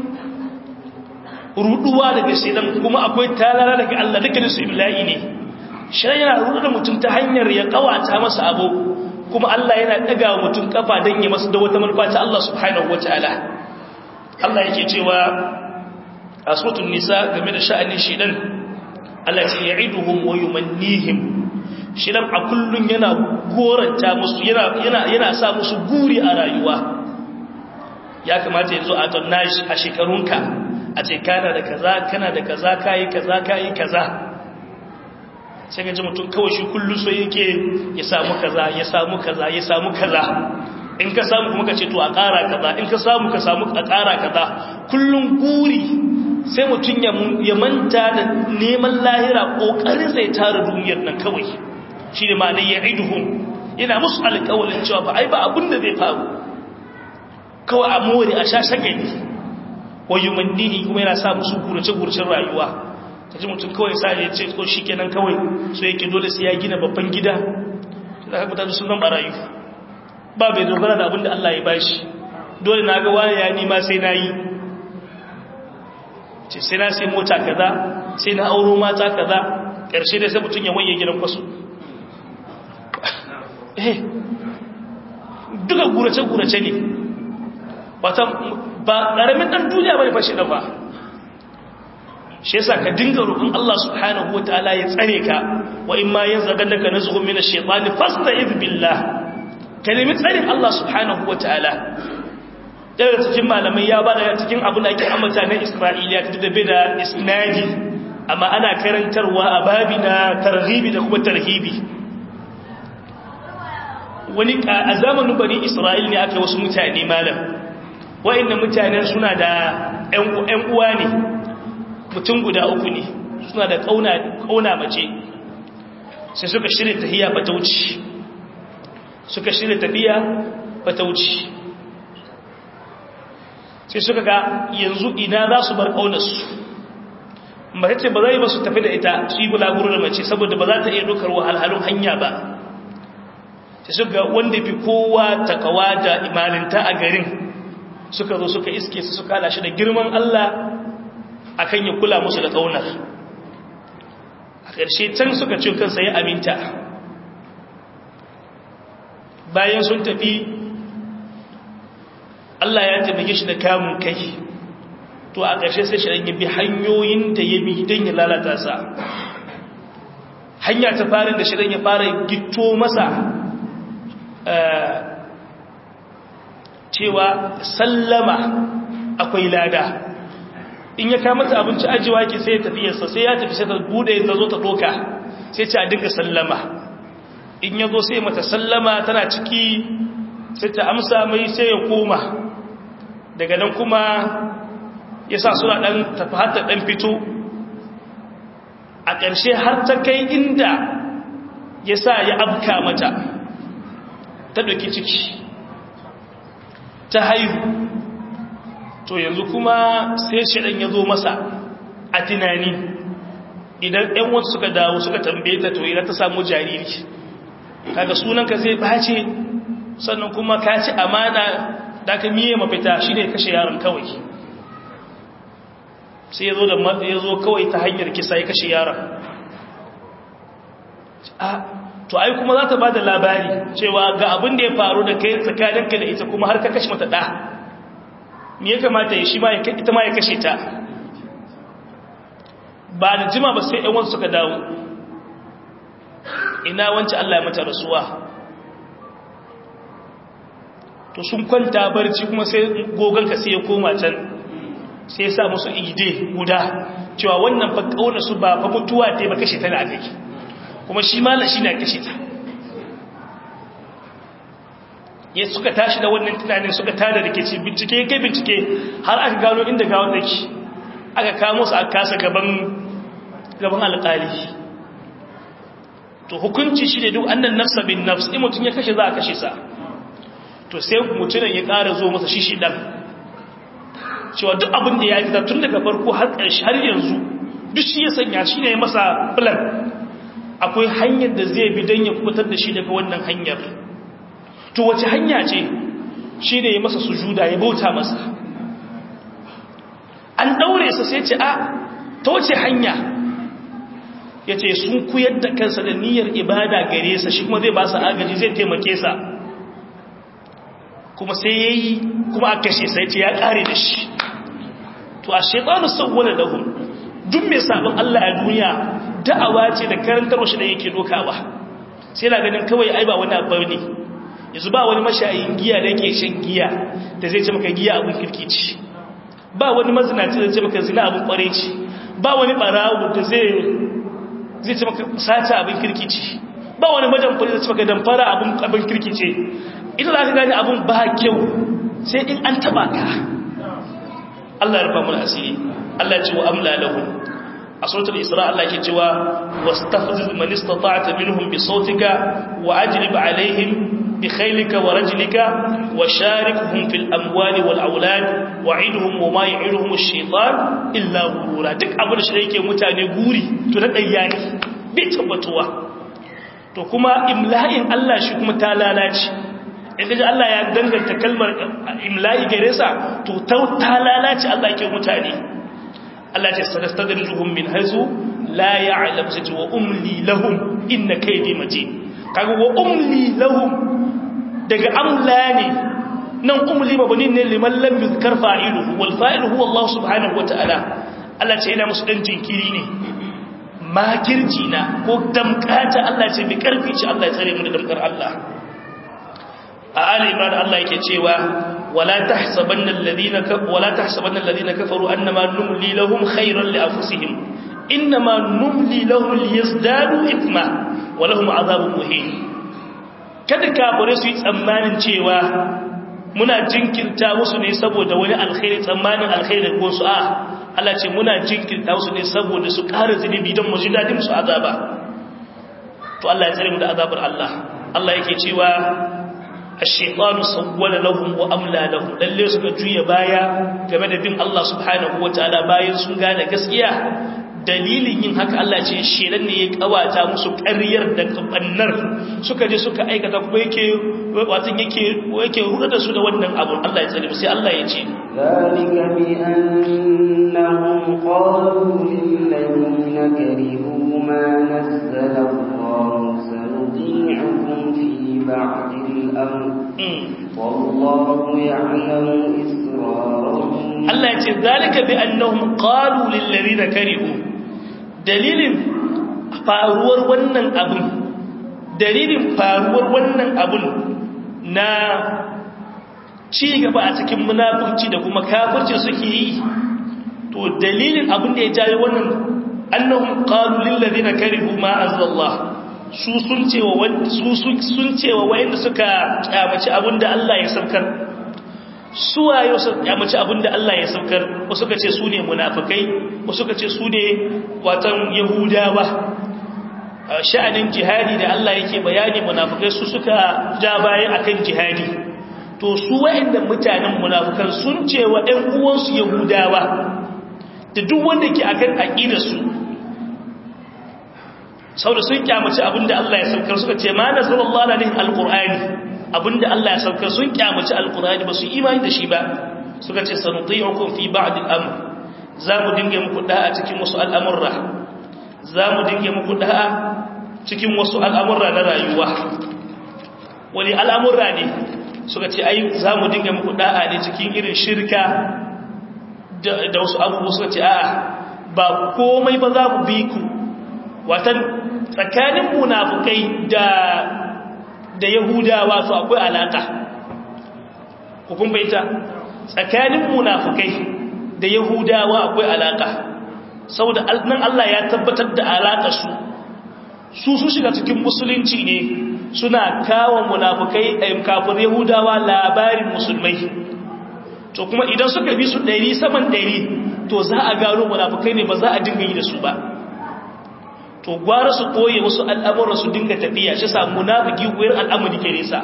ruduwa daga shedan kuma akwai talala daga Allah dukkanin su imla'i ne shedan yana rudu da mutum ta hanyar ya kawata masa abu kuma Allah yana daga wa mutum kafa dan ya masa da wata manufa ta Allah subhanahu wataala Allah yake cewa a suratul nisa game da sha'anin shedan Allah ya ce ya'iduhum wa yumannihim shedan a kullun yana goranta musu yana yana yana sa musu guri a rayuwa ya kamata yanzu a tonnash a shekarunka a ce kana da kaza kana da kaza kayi kaza kayi kaza sai ga ji mutum kawai shi kullu so yake ya samu kaza ya samu kaza ya samu kaza in ka samu kuma ka ce to a ƙara kaza in ka samu ka samu a ƙara kaza kullum guri sai mutum ya manta da neman lahira ƙoƙarin sai tara duniyar nan kawai shi ne ma ya iduhun yana musu alƙawalin cewa ba ai ba abin da zai faru kawai a more a sha shagali wayo mandihi kuma yana sa musu gurace-guracen rayuwa ta ji mutum kawai sa ya ce ko shi kenan kawai so yake dole sai ya gina babban gida da haka mutane sun zan barayu ba bai dogara da abin da Allah ya bashi dole na ga wani ya nima sai na yi ce sai na sai mota kaza sai na auro mata kaza ƙarshe dai sai mutum ya wanye gidan kwasu eh duka gurace-gurace ne wata ba ƙaramin ɗan duniya bai fashe da ba shi yasa ka dinga roƙon Allah subhanahu wa ta'ala ya tsare ka wa in ma yanzu ganda ka nazuhun mina shaitani fasta billah ka nemi tsarin Allah subhanahu wa ta'ala daga cikin malamai ya bada cikin abu da ake ambata na Isra'iliya ta da da isnadi amma ana karantarwa a babi na targhibi da kuma tarhibi wani a zamanin bani Isra'il ne aka wasu mutane malam wa'annan mutanen suna da ƴan uwa ne mutum guda uku ne suna da kauna mace sai suka shirya tahiya fatauci suka shirya tafiya fatauci sai suka ga yanzu ina za su bar kaunarsu mace ce ba zai ba su tafi da ita su yi bulaguro da mace saboda ba za ta iya dokar wahalhalun hanya ba sai suka wanda fi kowa takawa da imaninta a garin suka zo suka iske su suka hada shi da girman Allah akan ya kula musu da ƙaunar a ƙarshe can suka ce kansa ya aminta bayan sun tafi Allah ya taimake shi da kamun kai to a ƙarshe sai shi ya bi hanyoyin da ya bi don ya lalata sa hanya ta farin da shi ya fara gito masa cewa sallama akwai lada in ya kama ta abinci ajiwa ke sai ya tafiyarsa sai ya tafi sai ta bude ta zo ta doka sai ce a dinga sallama in ya zo sai mata sallama tana ciki sai ta amsa mai sai ya koma daga nan kuma ya sa suna ɗan tafi har ta ɗan fito a ƙarshe har ta kai inda ya sa ya abka mata ta ɗauki ciki ta haihu to yanzu kuma sai shirin ya zo masa a tunani idan ‘yan wasu suka dawo suka tambaye ta to idan ta samu jariri kaga sunanka zai bace sannan kuma ka ci amana da ka miye mafita shi ne kashe yaron kawai sai ya zo da ya zo kawai ta hanyar kisa ya kashe yaron to ai kuma za ta ba da labari cewa ga abin da ya faru da kai tsakaninka da ita kuma har ka kashe mata ɗa me ya kamata ya shi ita ma ya kashe ta ba da jima ba sai yan suka dawo ina wancan Allah ya mata rasuwa to sun kwanta barci kuma sai gogonka sai ya koma can sai ya sa musu ide guda cewa wannan fa kauna su ba fa mutuwa ta ba kashe ta da aka kuma shi malam shi na kashe ta ya suka tashi da wannan tunanin suka tada rikici bincike kai bincike har aka gano inda gawar take aka kamo su aka kasa gaban gaban alƙali to hukunci shi ne duk annan nafsa bin nafs in mutum ya kashe za a kashe sa to sai mutumin ya ƙara zo masa shi shi ɗan cewa duk abin da ya yi tun daga farko har ƙarshe har yanzu duk shi ya sanya shi ne masa plan akwai hanyar da zai bi don ya kubutar da shi daga wannan hanyar to wace hanya ce shi ne ya masa sujuda ya bauta masa an ɗaure sa sai ce a ta wace hanya ya ce sun kuyar da kansa da niyyar ibada gare sa shi kuma zai ba sa agaji zai taimake sa kuma sai ya yi kuma a kashe sai ce ya ƙare da shi to a shaitanu sauwala lahum duk mai sabon Allah a duniya da'awa ce da karantar shi da yake dokawa sai na ganin kawai ai ba wani abu ne yanzu ba wani mashayin giya da yake shan giya da zai ce maka giya abin kirkici ba wani mazinaci da zai ce maka zina abin kwareci ba wani barawo da zai zai ce maka sata abin kirkici ba wani madamfari da ce maka damfara abin kirkice ita za ka gani abin ba kyau sai in an taba ka Allah ya rufa mun asiri Allah ya ce wa amla lahum a suratul isra Allah ke cewa wastafziz man istata'ta minhum bi sautika wa ajlib alaihim bi khaylika wa rajlika wa sharikuhum fil amwali wal aulad wa'idhum wa ma ya'iduhum ash-shaytan illa ghurura duk abin da shi yake mutane guri to da dayya ne bai tabbatuwa to kuma imla'in Allah shi kuma ta lalace in kaji Allah ya danganta kalmar imla'i gare sa to ta lalace Allah ke mutane Allah ce sanastadrijuhum min haythu la ya'lam sai wa umli lahum inna kaydi matin kaga wa umli lahum daga amla ne nan umli mabani ne liman lam yuzkar fa'iluhu wal fa'ilu huwa Allah subhanahu wata'ala Allah ce ina musu dan jinkiri ne makirci na ko damkata Allah ce bi karfi ce Allah ya tsare mu da damkar Allah a ali imran Allah yake cewa wala tahsabanna alladhina wala tahsabanna alladhina kafaru annama numli lahum khayran li anfusihim inma numli lahum liyazdadu ithma wa lahum adhabun muhin kada kafare su yi tsammanin cewa muna jinkirta musu ne saboda wani alkhairi tsammanin alkhairi ko su a Allah ce muna jinkirta musu ne saboda su ƙara zunubi don mu ji dadin su azaba to Allah ya tsare mu da azabar Allah Allah yake cewa ash-shaytanu sawwala lahum wa amla lahum lalle suka juya baya game da bin Allah subhanahu wataala bayan sun gane gaskiya dalilin yin haka Allah ce shedan ne ya kawata musu ƙaryar da kabannar suka je suka aikata kuma yake watan yake yake ruda da su da wannan abu Allah ya tsare sai Allah ya ce zalika bi annahum qalu lil ladina karihu ma nazzala Allah sanuti'ukum fi ba'd al-amr wallahu ya'lamu israrahum Allah ya ce zalika bi annahum qalu lil ladina karihu dalilin faruwar wannan abun dalilin faruwar wannan abun na ci gaba a cikin munafurci da kuma kafirci suke yi to dalilin abun da ya jawo wannan annahum qalu lil ladina karihu ma anzalallah su sun cewa su sun cewa wayanda suka kyamaci abun da Allah ya saukar suwaye wasu kyamaci abin da Allah ya saukar wasu ka ce su ne munafikai wasu ka ce su ne watan yahudawa sha'anin jihadi da Allah yake bayani munafikai su suka ja baya akan jihadi to su wa'annan mutanen munafikan sun ce wa ɗan uwansu yahudawa da duk wanda ke akan aqidar su saboda sun kyamaci abin da Allah ya saukar suka ce ma nasallallahu alaihi alqur'ani abinda Allah ya saukar sun kyamaci alkurani ba su imani da shi ba suka ce sanuti'ukum fi ba'd al-amr zamu dinge muku da'a cikin wasu al'amurra zamu dinge muku da'a cikin wasu al'amurra na rayuwa wani al'amurra ne suka ce ai zamu dinge muku da'a ne cikin irin shirka da wasu abubuwa suka ce a'a ba komai ba za mu bi ku watan tsakanin munafukai da da yahudawa su akwai alaka hukun baita tsakanin munafukai da yahudawa akwai alaka saboda nan Allah ya tabbatar da alaka su su su shiga cikin musulunci ne suna kawo munafukai ɗayin kafin yahudawa labarin musulmai to kuma idan suka bi su ɗari saman ɗari to za a gano munafukai ne ba za a dinga yi da su ba to gwara su koye wasu al'amura su dinga tafiya shi sa munafiki wuyar al'amari ke nesa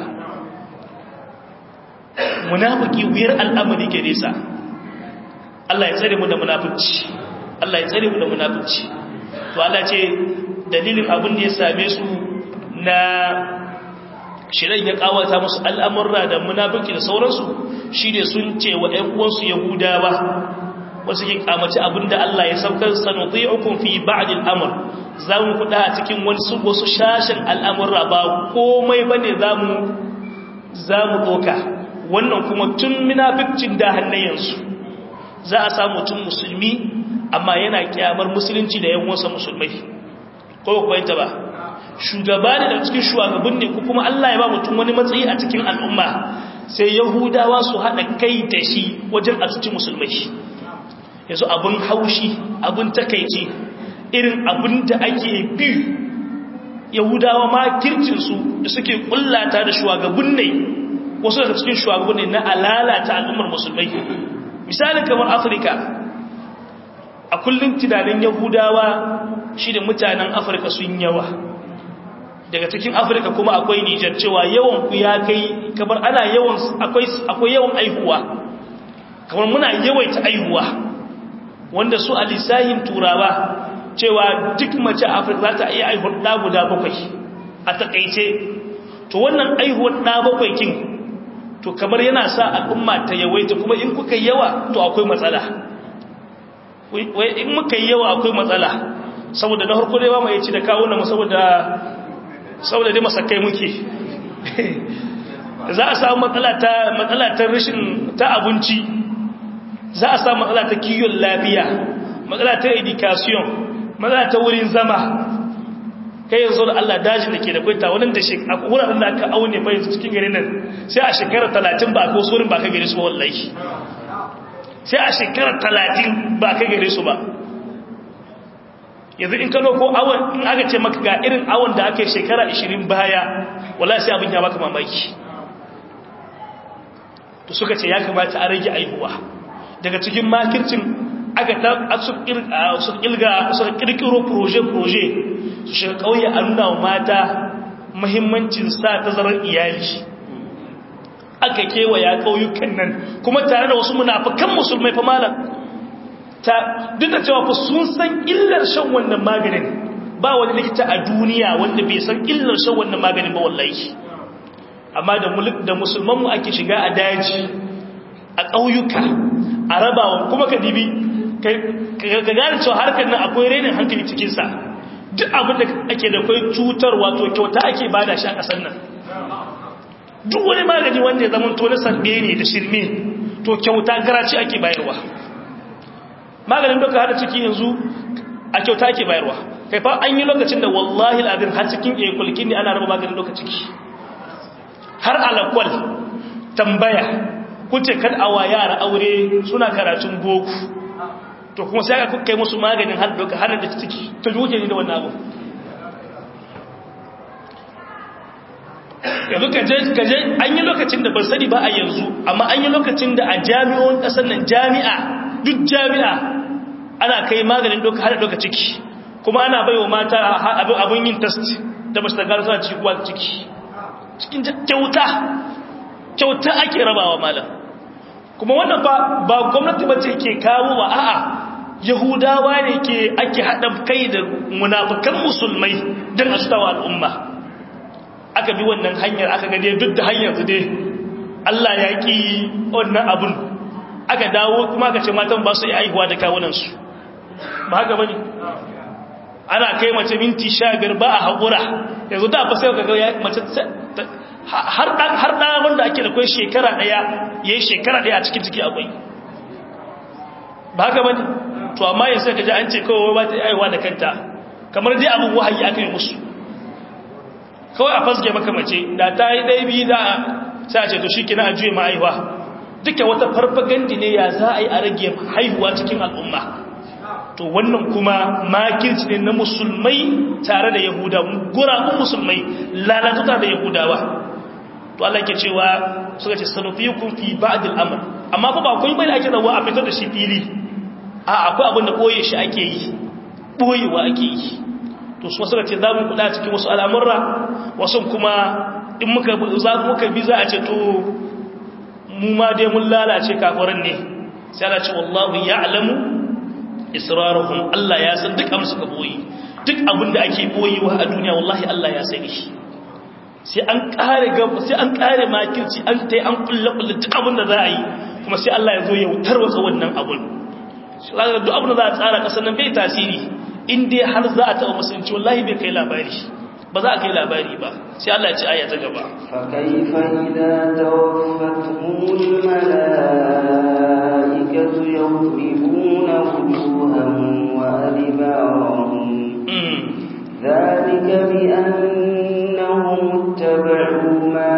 munafiki wuyar al'amari ke nesa Allah ya tsare mu da munafici Allah ya tsare mu da munafici to Allah ce dalilin abin da ya same su na shirin ya kawata musu al'amurra da munafiki da sauransu shi ne sun ce wa ‘yan uwansu yahudawa wasu ke kamaci abinda Allah ya saukar sanutai ukun fi ba'adin amur za mu kuɗa a cikin wasu wasu shashin al'amurra ba komai ba ne za mu ɗoka wannan kuma tun munafikcin da hannayensu za a samu tun musulmi amma yana kyamar musulunci da yan wasa musulmai ko kwaita ba shugaba ne da cikin shugaban ne ko kuma Allah ya ba mutum wani matsayi a cikin al'umma sai yahudawa su haɗa kai da shi wajen a cikin musulmai yanzu abin haushi abin takaici irin abin da ake bi yahudawa ma kircinsu da suke kullata da shugaban ne wasu daga cikin shugaban ne na alalata al'ummar musulmai misalin kamar afirka a kullum tunanin yahudawa shi da mutanen afirka sun yawa daga cikin afirka kuma akwai nijar cewa yawan ku ya kai kamar ana yawan akwai yawan aihuwa kamar muna yawaita aihuwa wanda su a lissahin turawa cewa duk mace a afirka za ta iya aihuwar ɗa guda bakwai a takaice to wannan aihuwar ɗa bakwai kin to kamar yana sa al'umma ta yawaita kuma in kuka yawa to akwai matsala in muka yi yawa akwai matsala saboda na harko dai ba mai ci da kawo na saboda saboda dai masakai muke za a samu matsala ta matsala ta rashin ta abinci za a samu matsala ta kiyon lafiya matsala ta education matsala ta wurin zama kai yanzu da Allah daji da ke da kwaita wani da shi a wuraren da aka aune bai cikin gari nan sai a shekarar talatin ba ko surin ba ka gari su ba wallahi sai a shekarar talatin ba ka gari su ba yanzu in kano ko awon in aka ce maka ga irin awon da aka yi shekara 20 baya wala sai abin ya baka mamaki to suka ce ya kamata a rage aihuwa daga cikin makircin aka ta su kilga su kirkiro proje-proje su shiga kauye a nuna wa mata mahimmancin sa tazarar iyali aka kewaya kauyukan nan kuma tare da wasu munafikan musulmai fa malam ta duk da cewa fa sun san illar shan wannan maganin ba wani likita a duniya wanda bai san illar shan wannan maganin ba wallahi amma da mulk da musulman mu ake shiga a daji a ƙauyuka a rabawa kuma ka dibi ka gane cewa harkar nan akwai renin hankali cikin sa duk abin da ake da kai cutar wato kyauta ake bada shi a ƙasar nan duk wani magani wanda ya zama to na sarbe ne da shirme to kyauta garaci ake bayarwa maganin doka hada ciki yanzu a kyauta ake bayarwa kai fa an yi lokacin da wallahi al'adun har cikin ekulkin ne ana raba maganin doka ciki har alakwal tambaya kuce kan awa yara aure suna karatun boko to kuma sai aka kai musu maganin har doka har da ciki to juke ne da wannan abu yanzu kaje an yi lokacin da ban sani ba a yanzu amma an yi lokacin da a jami'o'in ƙasar nan jami'a duk jami'a ana kai maganin doka hada doka ciki kuma ana bai wa mata abin yin test da ba su da gara suna ciki kuwa ciki cikin kyauta kyauta ake rabawa malam kuma wannan ba ba gwamnati ba ce ke kawo wa a'a yahudawa ne ke ake haɗa kai da munafukan musulmai don a sutawa al'umma aka bi wannan hanyar aka gade duk da hanyar su dai Allah ya ƙi wannan abun aka dawo kuma aka ce matan ba su yi aihuwa da kawunansu ba haka bane ana kai mace minti sha biyar ba a haƙura yanzu da fa sai ka ga mace har ɗan wanda ake da kwai shekara ɗaya ya yi shekara ɗaya a cikin ciki akwai ba haka bane to amma yanzu ka ji an ce kawai ba ta aiwa da kanta kamar dai abin wahayi aka yi musu kawai a fasge maka mace da ta yi ɗaya biyu da sai a ce to shi kina a juye ma'aiwa duka wata farfagandi ne ya za a yi a rage haihuwa cikin al'umma to wannan kuma makirci ne na musulmai tare da yahuda gurabun musulmai lalatuta da yahudawa to Allah ke cewa suka ce sanufikum fi ba'd al-amr amma fa ba kun bai da ake zawa a fitar da shi fili a akwai abin da boye shi ake yi boyewa ake yi to su suka ce za mu kula cikin wasu al'amurra wasu kuma in muka za muka bi za a ce to mu ma dai mun lalace kafirin ne sai Allah ce wallahu ya'lamu israruhum Allah ya san duk abin suka boye duk abin da ake boyewa a duniya wallahi Allah ya sani shi sai an kare gaba sai an kare makirci an tai an kulle kulle duk abin da za a yi kuma sai Allah ya zo ya wutar wasa wannan abun sai duk abin da za a tsara kasan nan bai tasiri in dai har za a taɓa musulunci wallahi bai kai labari ba za a kai labari ba sai Allah ya ci aya ta gaba fa kayfa idza tawaffatuhumul malaikatu yadribuna wujuhahum wa adbarahum ذلك بأنهم اتبعوا ما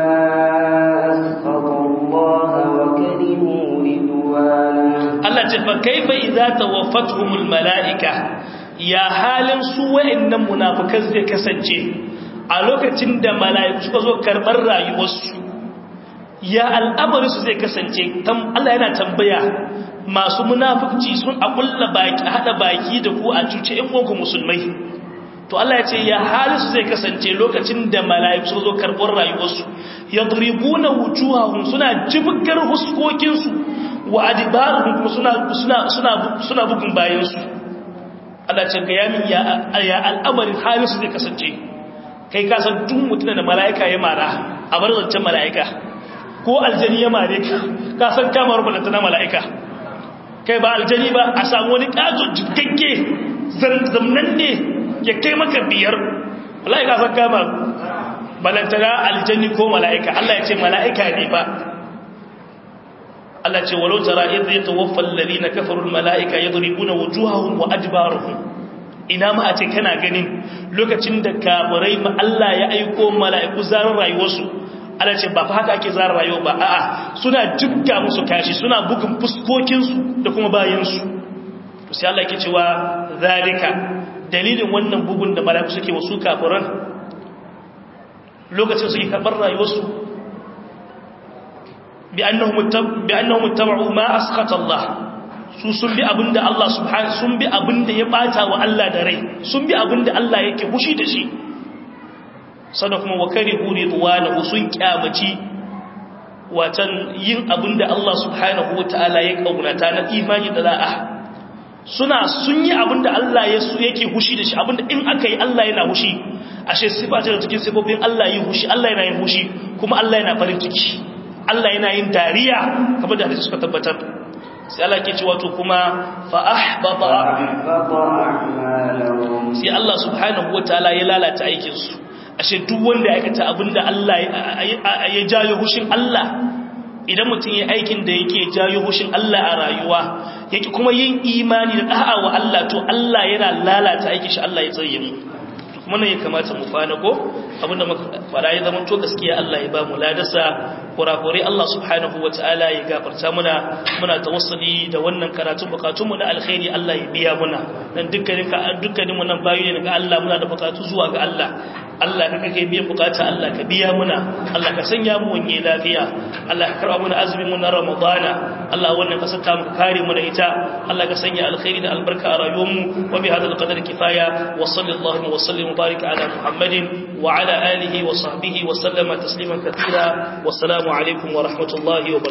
أسخط الله وكرهوا رضوانه Allah ce fa kaifa idza tawaffatuhumul malaika ya halin su wa'annan munafikan zai kasance a lokacin da mala'iku suka zo karbar rayuwarsu ya al'amari su zai kasance Allah yana tambaya masu munafici sun akulla baki hada baki da ku a cuce in ku musulmai to Allah ya ce ya halin su zai kasance lokacin da mala'iku suka zo karbar rayuwarsu yadribuna wujuhahum suna jibgar huskokinsu wa adibaruhum kuma suna suna suna suna bugun bayansu Allah ce ga yamin ya ya al'amarin halin su zai kasance kai ka san duk mutum da mala'ika ya mara a bar zancen mala'ika ko aljani ya mare ka ka san kamar balanta na mala'ika kai ba aljani ba a samu wani kazo jikakke zamnan ne ya kai maka biyar mala'ika san kama balanta na aljani ko mala'ika Allah ya ce mala'ika ne ba Allah ce walau tara idh yatawaffa alladhina kafaru almalaika yadribuna wujuhahum wa adbarahum ina ma a ce kana ganin lokacin da kafirai ma Allah ya aiko mala'iku zarar rayuwarsu Allah ce ba fa haka ake zarar rayuwa ba a'a suna jibga musu kashi suna bugun fuskokin su da kuma bayan su to sai Allah yake cewa zalika dalilin wannan bugun da mala'iku suke wasu kafiran lokacin suke karbar rayuwarsu بأنهم اتبعوا ما أسخط الله su sun bi abinda Allah subhanahu sun bi abinda ya bata wa Allah da rai sun bi abinda Allah yake fushi da shi sada kuma wa karihu ridwanahu sun kyamaci watan yin abinda Allah subhanahu wataala ya kaunata na imani da da'a suna sun yi abinda Allah ya su yake fushi da shi abinda in aka yi Allah yana fushi ashe sifa ce da cikin sifofin Allah yi fushi Allah yana yin fushi kuma Allah yana farin ciki Allah yana yin dariya kamar da hadisi suka tabbatar sai Allah ke cewa to kuma fa ahbata sai Allah subhanahu wataala ya lalata aikin su ashe duk wanda ya aikata abinda Allah ya jayo hushin Allah idan mutum ya aikin da yake jayo hushin Allah a rayuwa yake kuma yin imani da da'a wa Allah to Allah yana lalata aikin shi Allah ya tsaye mu kuma ne ya kamata mu fana ko abinda muka fara ya zama to gaskiya Allah ya ba mu ladasa kurakurai Allah subhanahu wataala ya gafarta muna muna tawassuli da wannan karatu bukatun mu na alkhairi Allah ya biya muna dan dukkanin ka dukkanin wannan bayu ne daga Allah muna da bukatu zuwa ga Allah Allah ka kake biyan bukata Allah ka biya muna Allah ka sanya mu wanye lafiya Allah ka karba muna azumin mu na Ramadana Allah wannan ka saka mu kare mu da ita Allah ka sanya alkhairi da albarka a rayuwar mu wa bi hadal qadar kifaya wa sallallahu wa sallim وبارك على محمد وعلى آله وصحبه وسلم تسليما كثيرا والسلام عليكم ورحمة الله وبركاته